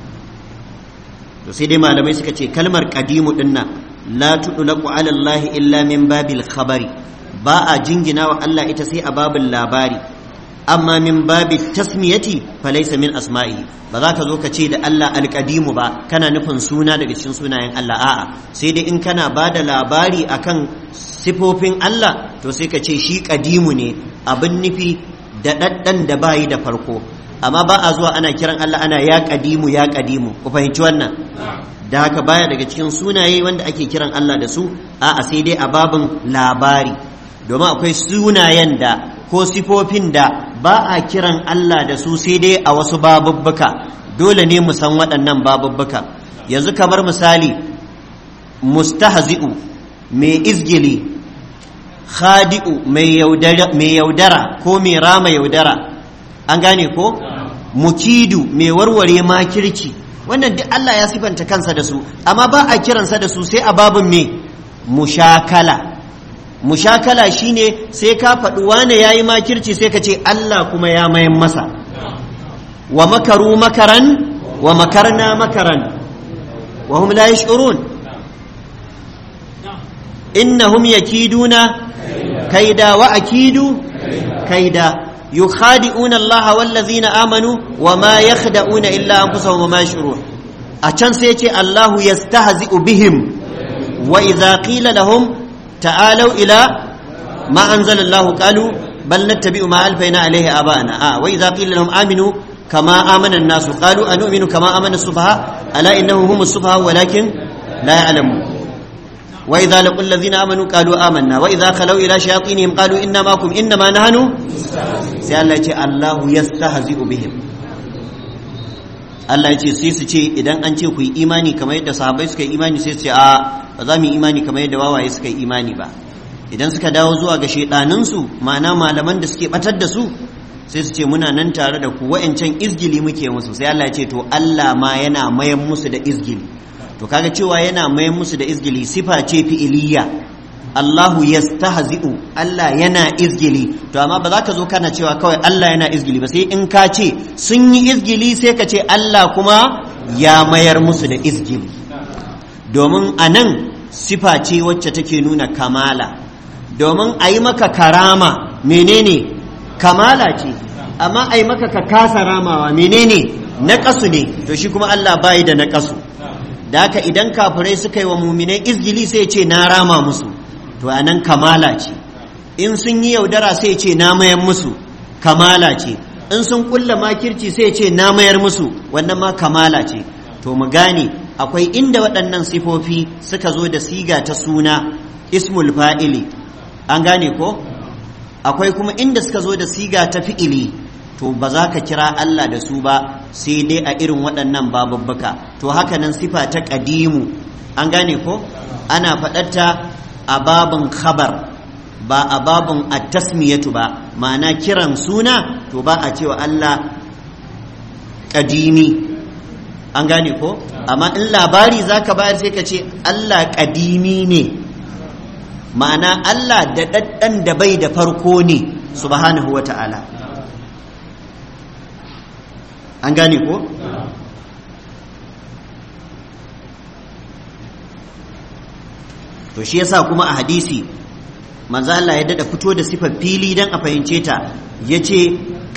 to sai dai malamai suka ce kalmar qadimu dinnan la tudlaqu ala Allah illa min babil khabari ba a jingina wa Allah ita sai a babin labari amma min babi tasmiyati falaysa min asma'i ba za ka zo ka ce da Allah alqadimu ba kana nufin suna daga cikin sunayen Allah a'a sai dai in kana ba da labari akan sifofin Allah to sai ka ce shi kadimu ne abin nufi da ɗaɗɗan da bayi da farko amma ba a zuwa ana kiran Allah ana ya kadimu ya kadimu ku fahimci wannan da haka baya daga cikin sunaye wanda ake kiran Allah da su a'a sai dai a babin labari domin akwai sunayen da ko sifofin da ba a kiran Allah da su sai dai a wasu babubbuka dole ne mu san waɗannan babubbuka yanzu kamar misali mustahzi'u mai izgili khadi'u mai yaudara ko mai rama yaudara an gane ko mukidu mai warware makirci wannan duk Allah ya sifanta kansa da su amma ba a kiransa da su sai a babin me mushakala mushakala shine sai ka faɗi wane ya yi makirci sai ka ce Allah kuma ya mayan masa wa makaru makaran wa makarna makaran wa hum la yash'urun innahum yakiduna kaida wa akidu kaida yukhadi'una Allah wallazina amanu wa ma yakhda'una illa anfusahum wa ma yash'urun a can sai ce Allahu yastahzi'u bihim wa idza qila lahum ta'alu ila ma anzala Allah qalu bal nattabi'u ma alfayna alayhi aba'ana a wa idza qila lahum aminu kama amana an-nas qalu anu'minu kama amana as-sufaha ala innahum humus sufaha walakin la ya'lamun وإذا لقوا الذين آمنوا قالوا آمنا وإذا خلوا إلى شياطينهم قالوا إنا معكم إنما نحن sai Allah ya ce Allahu yastahzi'u bihim Allah ya ce sai su ce idan an ce ku yi imani kamar yadda sahabbai suka yi imani sai su ce a ba za mu yi imani kamar yadda wawaye suka yi imani ba idan suka dawo zuwa ga shaidanin su ma'ana malaman da suke batar da su sai su ce muna nan tare da ku wa'ancan izgili muke musu sai Allah ya ce to Allah ma yana mayan musu da izgili to kaga cewa yana mayan musu da izgili sifa ce fi'iliya Allahu yastahzi'u Allah yana izgili to amma ba za ka zo kana cewa kawai Allah yana izgili ba sai in ka ce sun yi izgili sai ka ce Allah kuma ya mayar musu da izgili domin a nan sifa ce wacce take nuna kamala domin a yi maka karama menene kamala ce amma a yi maka ka kasa ramawa menene naƙasu ne to shi kuma Allah bayi da naƙasu da haka idan kafirai suka yi wa muminai izgili sai ce na rama musu to a nan kamala ce in sun yi yaudara sai ce na mayar musu kamala ce in sun kulla makirci sai ce na mayar musu wannan ma kamala ce to mu gane akwai inda waɗannan sifofi suka zo da siga ta suna ismul fa'ili an gane ko akwai kuma inda suka zo da siga ta fi'ili to ba za ka kira Allah da su ba sai dai a irin waɗannan babubbuka to haka nan sifa ta ƙadimu an gane ko ana faɗarta a babin khabar ba a babin at-tasmiyatu ba ma'ana kiran suna to ba a cewa Allah ƙadimi an gane ko amma in labari zaka bayar sai ka ce Allah ƙadimi ne ma'ana Allah da ɗaɗɗan da bai da farko ne subhanahu wa ta'ala an gane ko to shi yasa kuma a hadisi manzo Allah ya dada fito da sifar fili dan a fahimce ta yace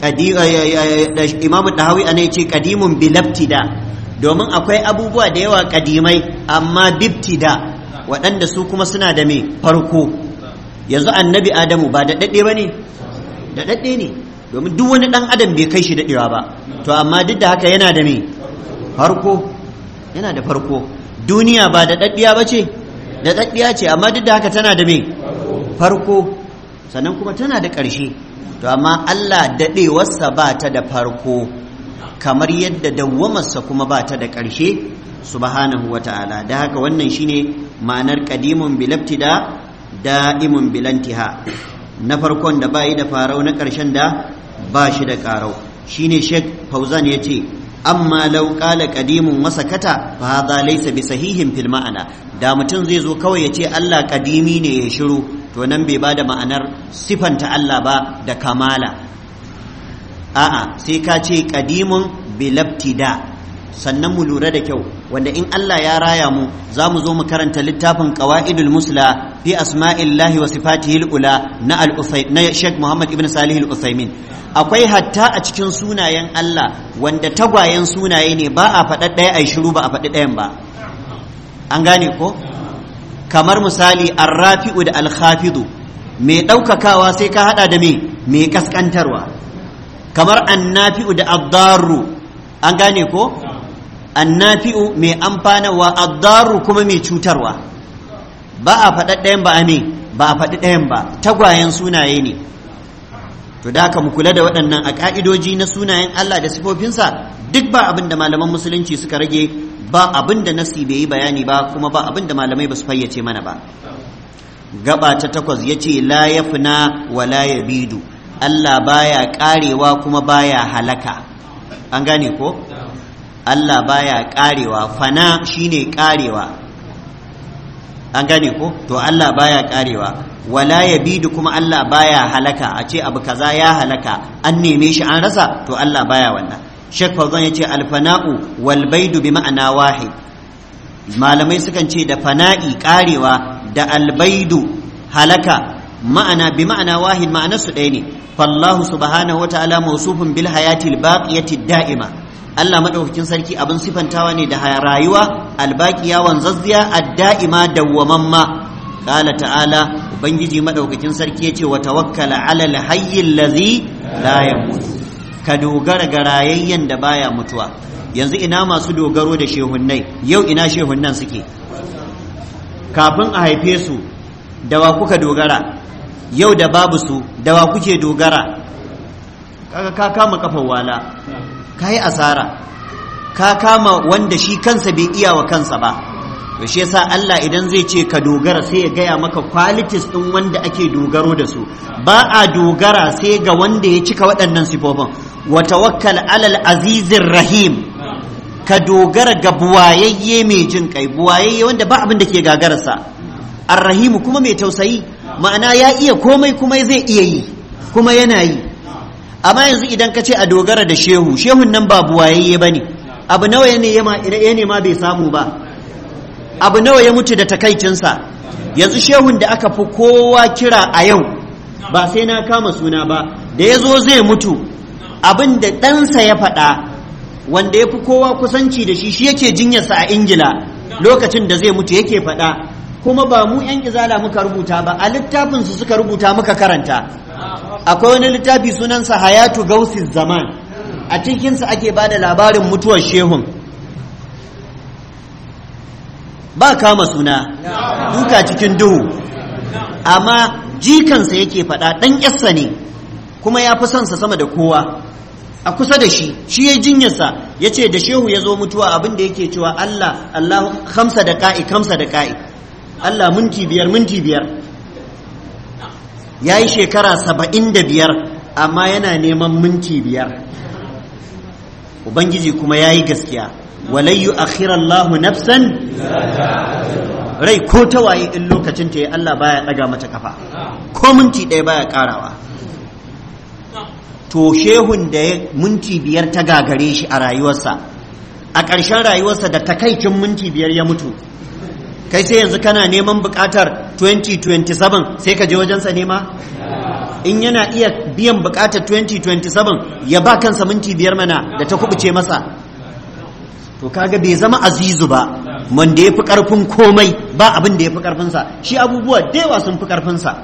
imamu dahawi ana yace qadimun bilabtida domin akwai abubuwa da yawa kadimai amma bibtida waɗanda su kuma suna da me farko yanzu annabi adamu ba da daɗe ba ne da daɗe ne domin duk wani ɗan adam bai kai shi daɗewa ba to amma duk da haka yana da me farko yana da farko duniya ba da daɗiya ba ce da daɗiya ce amma duk da haka tana da me farko sannan kuma tana da ƙarshe to amma Allah daɗewarsa ba ta da farko kamar yadda dawwamarsa kuma ba ta da ƙarshe subhanahu wa ta'ala da haka wannan shine ma'anar qadimun bilabtida da'imun bilantiha na farkon da bayi da farau na ƙarshen da ba shi da ƙarau shine Sheikh Fauzan yace amma law qala qadimun wa sakata fa hadha laysa bi sahihin fil ma'ana da mutum zai zo kawai yace Allah qadimi ne ya shiru to nan bai bada ma'anar sifanta Allah ba da kamala a'a sai ka ce qadimun bilabtida sannan mu lura da kyau wanda in Allah ya raya mu za mu zo mu karanta littafin qawaidul musla fi asma'illahi wa sifatihi ula na al na Sheikh Muhammad ibn Salih al-Uthaymin akwai hatta a cikin sunayen Allah wanda tagwayen sunaye ne ba a faɗa ɗaya ai shiru ba a faɗi ɗayan ba an gane ko kamar misali arrafi'u da alkhafidu mai ɗaukakawa sai ka haɗa da me mai kaskantarwa kamar annafi'u da addaru an gane ko annafi'u mai amfanarwa addaru kuma mai cutarwa ba a faɗa ɗayan ba a me ba a faɗi ɗayan ba tagwayen sunaye ne to da haka mu kula da waɗannan a ƙa'idoji na sunayen Allah da sifofinsa duk ba abin da malaman musulunci suka rage ba abin da nasi bai yi bayani ba kuma ba abin da malamai ba su fayyace mana ba gaba ta takwas ya ce la ya fina wa la ya bidu Allah baya ƙarewa kuma baya halaka an gane ko Allah baya ƙarewa fana shine ƙarewa an gane ko to Allah baya ƙarewa wala ya bidu kuma Allah baya halaka a ce abu kaza ya halaka an neme shi an rasa to Allah baya wannan Sheikh Fawzan yace alfana'u wal baidu bi ma'ana wahid malamai sukan ce da fana'i karewa da albaidu halaka ma'ana bi ma'ana wahid ma'ana su ɗaya ne fallahu subhanahu wa ta'ala mawsufun bil hayati al baqiyati da'ima Allah madaukakin sarki abin sifantawa ne da rayuwa albaqiya wanzazziya ad-da'ima dawwamamma قال تعالى ubangiji madaukakin sarki yace wa tawakkala ala alhayy allazi la yamut ka dogara ga rayayyen da baya mutuwa yanzu ina masu dogaro da shehunnai yau ina shehunnan suke kafin a haife su da wa kuka dogara yau da babu su da wa kuke dogara kaga ka kama kafar wala ka yi asara ka kama wanda shi kansa bai iya wa kansa ba to shi yasa Allah idan zai ce ka dogara sai ya gaya maka qualities din wanda ake dogaro da su ba a dogara sai ga wanda ya cika waɗannan sifofin wa tawakkal alal azizir rahim ka dogara ga buwayayye mai jin kai buwayayye wanda ba abin da ke gagararsa arrahimu kuma mai tausayi ma'ana ya iya komai kuma zai iya yi kuma yana yi amma yanzu idan ka ce a dogara da shehu shehun nan ba buwayayye ba ne abu nawa ya nema bai samu ba abu nawa ya mutu da takaicinsa yanzu shehun da aka fi kowa kira a yau ba sai na kama suna ba da ya zo zai mutu abin da ɗansa ya faɗa wanda ya fi kowa kusanci da shi shi yake jinyarsa a ingila lokacin da zai mutu yake faɗa kuma ba mu 'yan izala muka rubuta ba a littafinsu suka rubuta muka karanta akwai wani littafi sunansa hayatu gausis zaman a cikinsa ake ba da labarin mutuwar shehun ba kama suna duka cikin duhu amma jikansa yake faɗa ɗan ƙyassa ne kuma ya fi sonsa sama da kowa a kusa da shi shi ya jinyarsa ya ce da shehu ya zo mutuwa abin da yake cewa Allah Allah kamsa da ka'i kamsa da ka'i Allah minti biyar minti biyar ya yi shekara saba'in da biyar amma yana neman minti biyar ubangiji kuma ya yi gaskiya walayyu akhirallahu nafsan rai ko ta waye in lokacin ta yi Allah baya daga mata kafa ko minti ɗaya baya karawa to shehun da ya minti biyar ta gagare shi a rayuwarsa a ƙarshen rayuwarsa da takaicin minti biyar ya mutu kai sai yanzu kana neman buƙatar 2027 sai ka je wajensa nema in yana iya biyan buƙatar 2027 ya ba kansa minti biyar mana da ta kubuce masa to kaga bai zama azizu ba wanda ya fi ƙarfin komai ba abin da ya fi ƙarfinsa shi abubuwa da yawa sun fi ƙarfinsa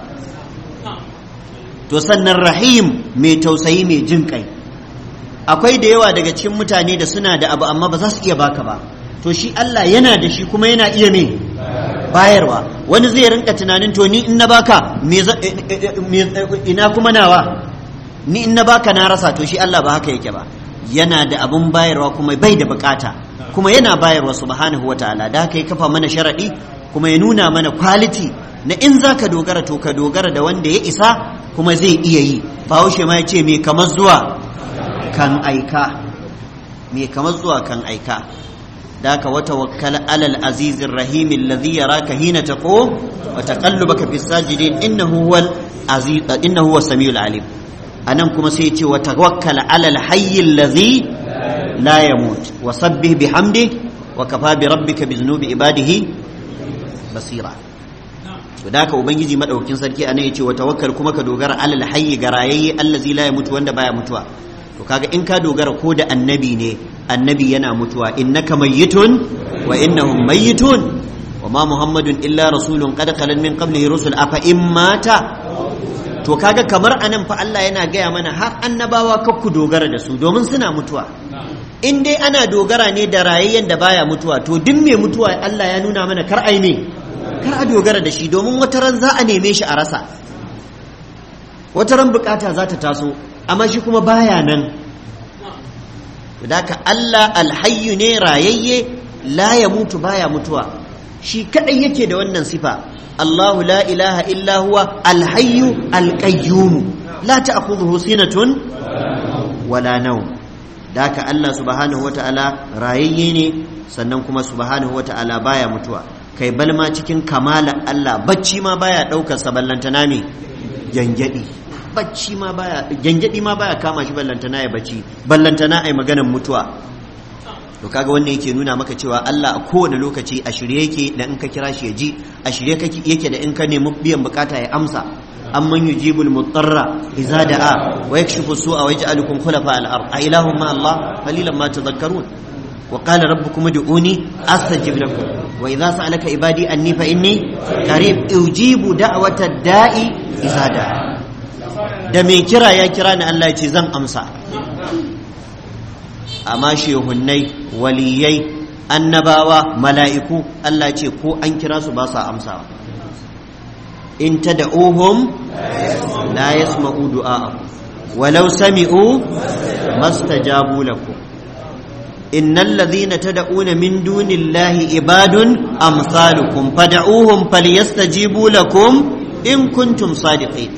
to sannan rahim mai tausayi mai jin kai akwai da yawa daga cikin mutane da suna da abu amma ba za su iya baka ba to shi Allah yana da shi kuma yana iya me bayarwa wani zai rinka tunanin to ni in na baka ina kuma nawa ni in na baka na rasa to shi Allah ba haka yake ba yana da abun bayarwa kuma bai da bukata kuma yana bayarwa subhanahu wataala da haka ya kafa mana sharadi kuma ya nuna mana quality na in za ka dogara to ka dogara da wanda ya isa kuma zai iya yi bahaushe ma ya ce mai kamar zuwa kan aika mai kamar zuwa kan aika da ka wata wakkala alal azizin rahimin ladhi yaraka hina taqum wa taqallubaka fis sajidin innahu huwal aziz innahu huwas samiul alim anan kuma sai ya ce wa tawakkal alal hayyil ladhi la yamut wa sabbih bihamdi wa kafa bi rabbika bi dhunubi ibadihi basira to da haka ubangiji madaukakin sarki anan yace wa tawakkal kuma ka dogara alal hayyi garayayye allazi la yamutu wanda baya mutuwa to kaga in ka dogara ko da annabi ne annabi yana mutuwa innaka mayyitun wa innahum mayyitun wa ma muhammadun illa rasulun qad khalan min qablihi rusul afa in mata to kaga kamar anan fa Allah yana gaya mana har annabawa kakku dogara da su domin suna mutuwa in dai ana dogara ne da rayayyen da baya mutuwa to duk mai mutuwa Allah ya nuna mana kar ai ne kar a dogara da shi domin wata ran za a neme shi a rasa wata ran bukata za ta taso amma shi kuma baya nan ka Allah alhayyu ne rayayye la ya mutu baya mutuwa shi kadai yake da wannan sifa Allahu la ilaha illa huwa alhayyu alqayyum la ta'khudhuhu sinatun wala nawm daka Allah subhanahu wata'ala rayayye ne sannan kuma subhanahu wata'ala baya mutuwa kai balma cikin kamala Allah bacci ma baya daukar sa ballantana me gyangyadi bacci ma baya gyangyadi ma baya kama shi ballantana ya bacci ballantana ai maganar mutuwa to kaga wannan yake nuna maka cewa Allah a kowane lokaci a shirye yake da in ka kira shi ya ji a shirye yake da in ka nemi biyan bukata ya amsa amman yujibul mutarra idza da'a wa yakshifu su'a wa yaj'alukum khulafa al-ard a ilahum ma Allah qalilan ma tadhakkarun wa qala rabbukum ud'uni astajib lakum wa idza sa'alaka ibadi anni fa inni qarib ujibu da'wata da'i idza da'a da mai kira ya kira ni Allah ya ce zan amsa amma shehunnai waliyai annabawa mala'iku Allah ce ko an kira su ba sa amsawa in ta da'uhum la yasma'u du'a'akum walau sami'u mastajabu lakum innal ladhina tad'una min dunillahi ibadun amsalukum fad'uhum falyastajibu lakum in kuntum sadiqin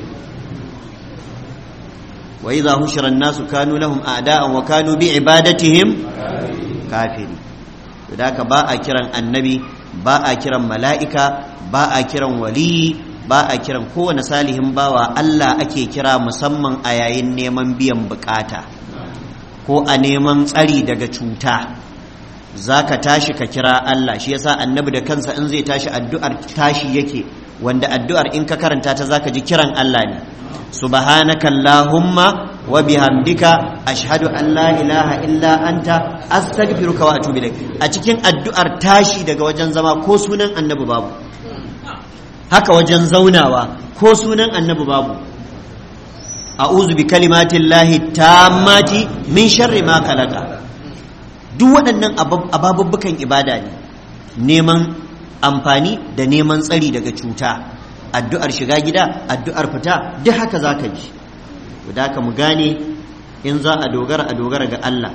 وإذا هشر الناس كانوا لهم أعداء وكانوا بعبادتهم كافرين ذاك باء كران النبي ba a kiran mala'ika ba a kiran waliyi ba a kiran kowane salihin bawa Allah ake kira musamman a yayin neman biyan bukata ko a neman tsari daga cuta za ka tashi ka kira Allah shi yasa annabi da kansa in zai tashi addu'ar tashi yake wanda addu'ar in ka karanta ta zaka ji kiran Allah ne subhanaka allahumma wa bihamdika ashhadu an la ilaha illa anta astaghfiruka wa atubu ilaik a cikin addu'ar tashi daga wajen zama ko sunan annabi babu haka wajen zaunawa ko sunan annabi babu a'udhu bi kalimatillahi tammati min sharri ma khalaqa duk waɗannan ababubbukan ibada ne neman amfani da neman tsari daga cuta addu'ar shiga gida addu'ar fita duk haka za ka ji da ka mu gane in za a dogara a dogara ga Allah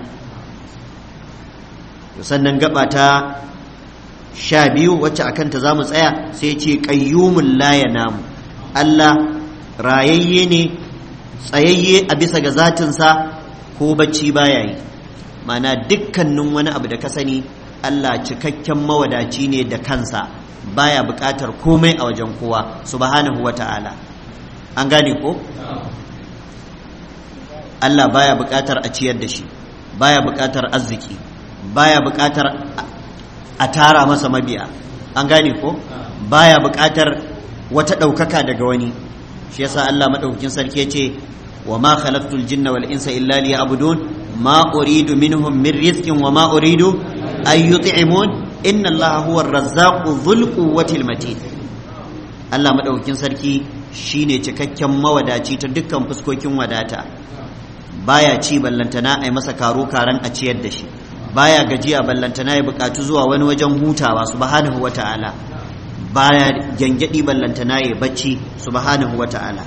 sannan gaba ta sha biyu wacce a kanta za mu tsaya sai ce ƙayyumun laya namu Allah rayayye ne tsayayye a bisa ga zatinsa ko bacci baya yi mana dukkanin wani abu da ka sani Allah cikakken mawadaci ne da kansa baya buƙatar komai a wajen kowa subhanahu wa ta'ala an gane ko Allah baya buƙatar a ciyar da shi baya buƙatar arziki baya buƙatar a tara masa mabiya an gane ko baya buƙatar wata ɗaukaka daga wani shi yasa Allah maɗaukakin sarki ce wa ma khalaqtul jinna wal insa illa liya'budun ما أريد منهم من رزق وما أريد أن يطعمون إن الله هو الرزاق ذو القوة المتين Allah maɗaukakin sarki shine cikakken mawadaci ta dukkan fuskokin wadata baya ci ballantana a yi masa karo karan a ciyar da shi baya gajiya ballantana ya buƙatu zuwa wani wajen hutawa subhanahu wa ta'ala baya gyangyaɗi ballantana ya bacci subhanahu wa ta'ala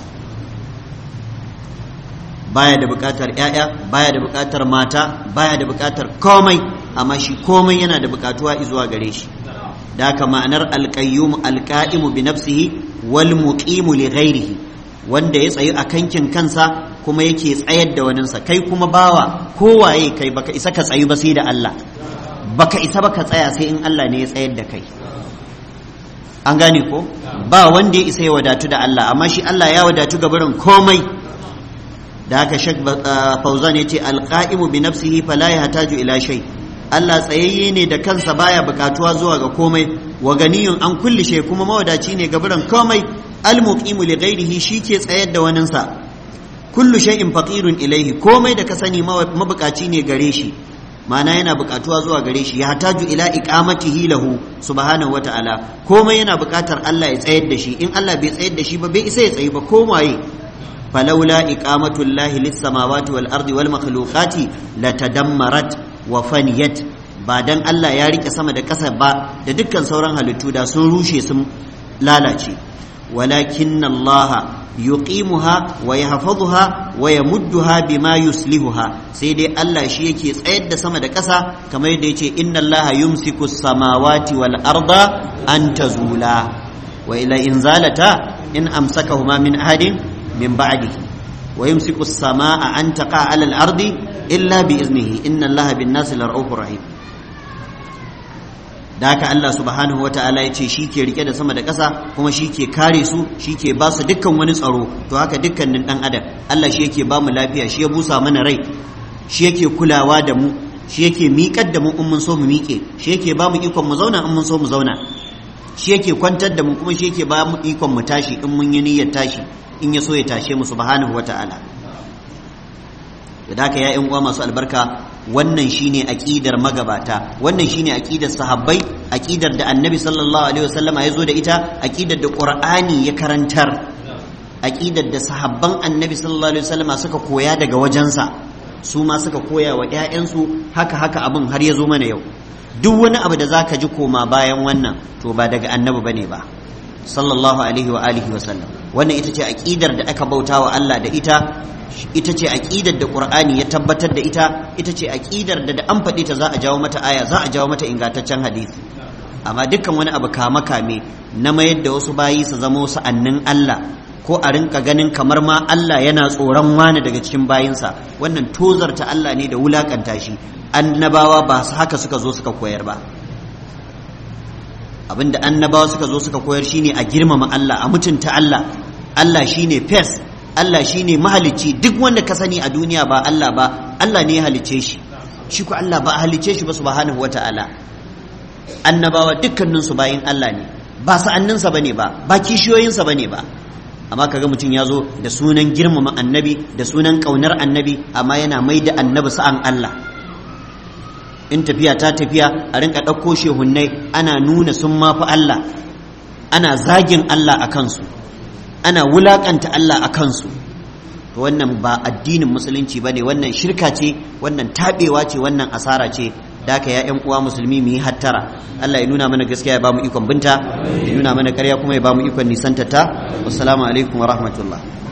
baya da buƙatar ‘ya'ya baya da buƙatar mata baya da buƙatar komai amma shi komai yana da buƙatuwa zuwa gare shi da haka ma'anar alƙayyum alƙa'imu bi nafsihi wal muqimu li ghairihi wanda ya tsayi a kankin kansa kuma yake tsayar da waninsa kai kuma bawa kowaye kai baka isa ka tsayu ba sai da Allah baka isa baka tsaya sai in Allah ne ya tsayar da kai an gane ko ba wanda ya isa ya wadatu da Allah amma shi Allah ya wadatu ga barin komai da haka shek fauzan ya ce alƙa'imu bi nafsihi fala ya hataju ila shay Allah tsayayye ne da kansa baya bukatuwa zuwa ga komai wa ganiyun an kulli shay kuma mawadaci ne ga biran komai almuqimu li ghairihi shike tsayar da waninsa kullu shay'in faqirun ilaihi komai da ka sani mabukaci ne gare shi ma'ana yana bukatuwa zuwa gare shi ya hataju ila iqamatihi lahu subhanahu wata'ala komai yana bukatar Allah ya tsayar da shi in Allah bai tsayar da shi ba bai isa ya tsayi ba komaye فلولا إقامة الله للسماوات والأرض والمخلوقات لتدمرت وفنيت بعدن الله يا ريك sama da ƙasa ba da dukkan sauran halittu da sun rushe sun lalace walakin Allah yuqimuha wa yahfazuha wa yamudduha bima yuslihuha sai dai Allah shi yake tsayar da sama da ƙasa kamar yadda yace inna Allah yumsiku samawati wal arda an tazula wa ila inzalata in amsakahuma min ahadin من بعده ويمسك السماء أن تقع على الأرض إلا بإذنه إن الله بالناس لرؤوف رحيم da haka Allah subhanahu wa ta'ala ya ce shi ke rike da sama da ƙasa kuma shi ke kare su shi ke ba su dukkan wani tsaro to haka dukkanin ɗan adam Allah shi yake ba mu lafiya shi ya busa mana rai shi yake kulawa da mu shi yake miƙar da mu in mun so mu miƙe shi yake ba mu ikon mu zauna in mun so mu zauna shi yake kwantar da mu kuma shi yake ba mu ikon mu tashi in mun yi niyyar tashi in ya so ya tashe mu subhanahu wata'ala da haka ya uwa masu albarka wannan shine aqidar magabata wannan shine aqidar sahabbai aqidar da annabi sallallahu alaihi wasallama ya zo da ita aqidar da qur'ani ya karantar aqidar da sahabban annabi sallallahu alaihi wasallama suka koya daga wajensa su ma suka koya wa ƴaƴansu haka haka abin har ya zo mana yau duk wani abu da zaka ji koma bayan wannan to ba daga annabi bane ba sallallahu alaihi wa alihi wa sallam wannan ita ce aqidar da aka bauta wa Allah da ita ita ce aqidar da Qur'ani ya tabbatar da ita ita ce aqidar da da an faɗi ta za a jawo mata aya za a jawo mata ingantaccen hadisi amma dukkan wani abu kama kame na mayar da wasu bayi su zama wasu annin Allah ko a rinka ganin kamar ma Allah yana tsoron wani daga cikin bayinsa wannan tozarta Allah ne da wulakanta shi annabawa ba haka suka zo suka koyar ba abinda annabawa suka zo suka koyar shine a girmama Allah a mutunta Allah Allah shine fes Allah shine mahalicci duk wanda ka sani a duniya ba Allah ba Allah ne ya halicce shi shi ko Allah ba a halicce shi ba subhanahu wata'ala annabawa dukkanin su bayin Allah ne ba sa'anninsa bane ba ba kishiyoyinsa bane ba amma kaga mutum ya zo da sunan girmama annabi da sunan kaunar annabi amma yana mai da annabi sa'an Allah in tafiya ta tafiya a rinka ɗauko shehunnai ana nuna sun mafi Allah ana zagin Allah a kansu ana wulaƙanta Allah a kansu to wannan ba addinin musulunci ba ne wannan shirka ce wannan taɓewa ce wannan asara ce da haka ya ƴan uwa musulmi mu yi hattara Allah ya nuna mana gaskiya ya ba mu ikon binta ya nuna mana ƙarya kuma ya ba mu ikon nisanta ta wassalamu alaikum wa rahmatullah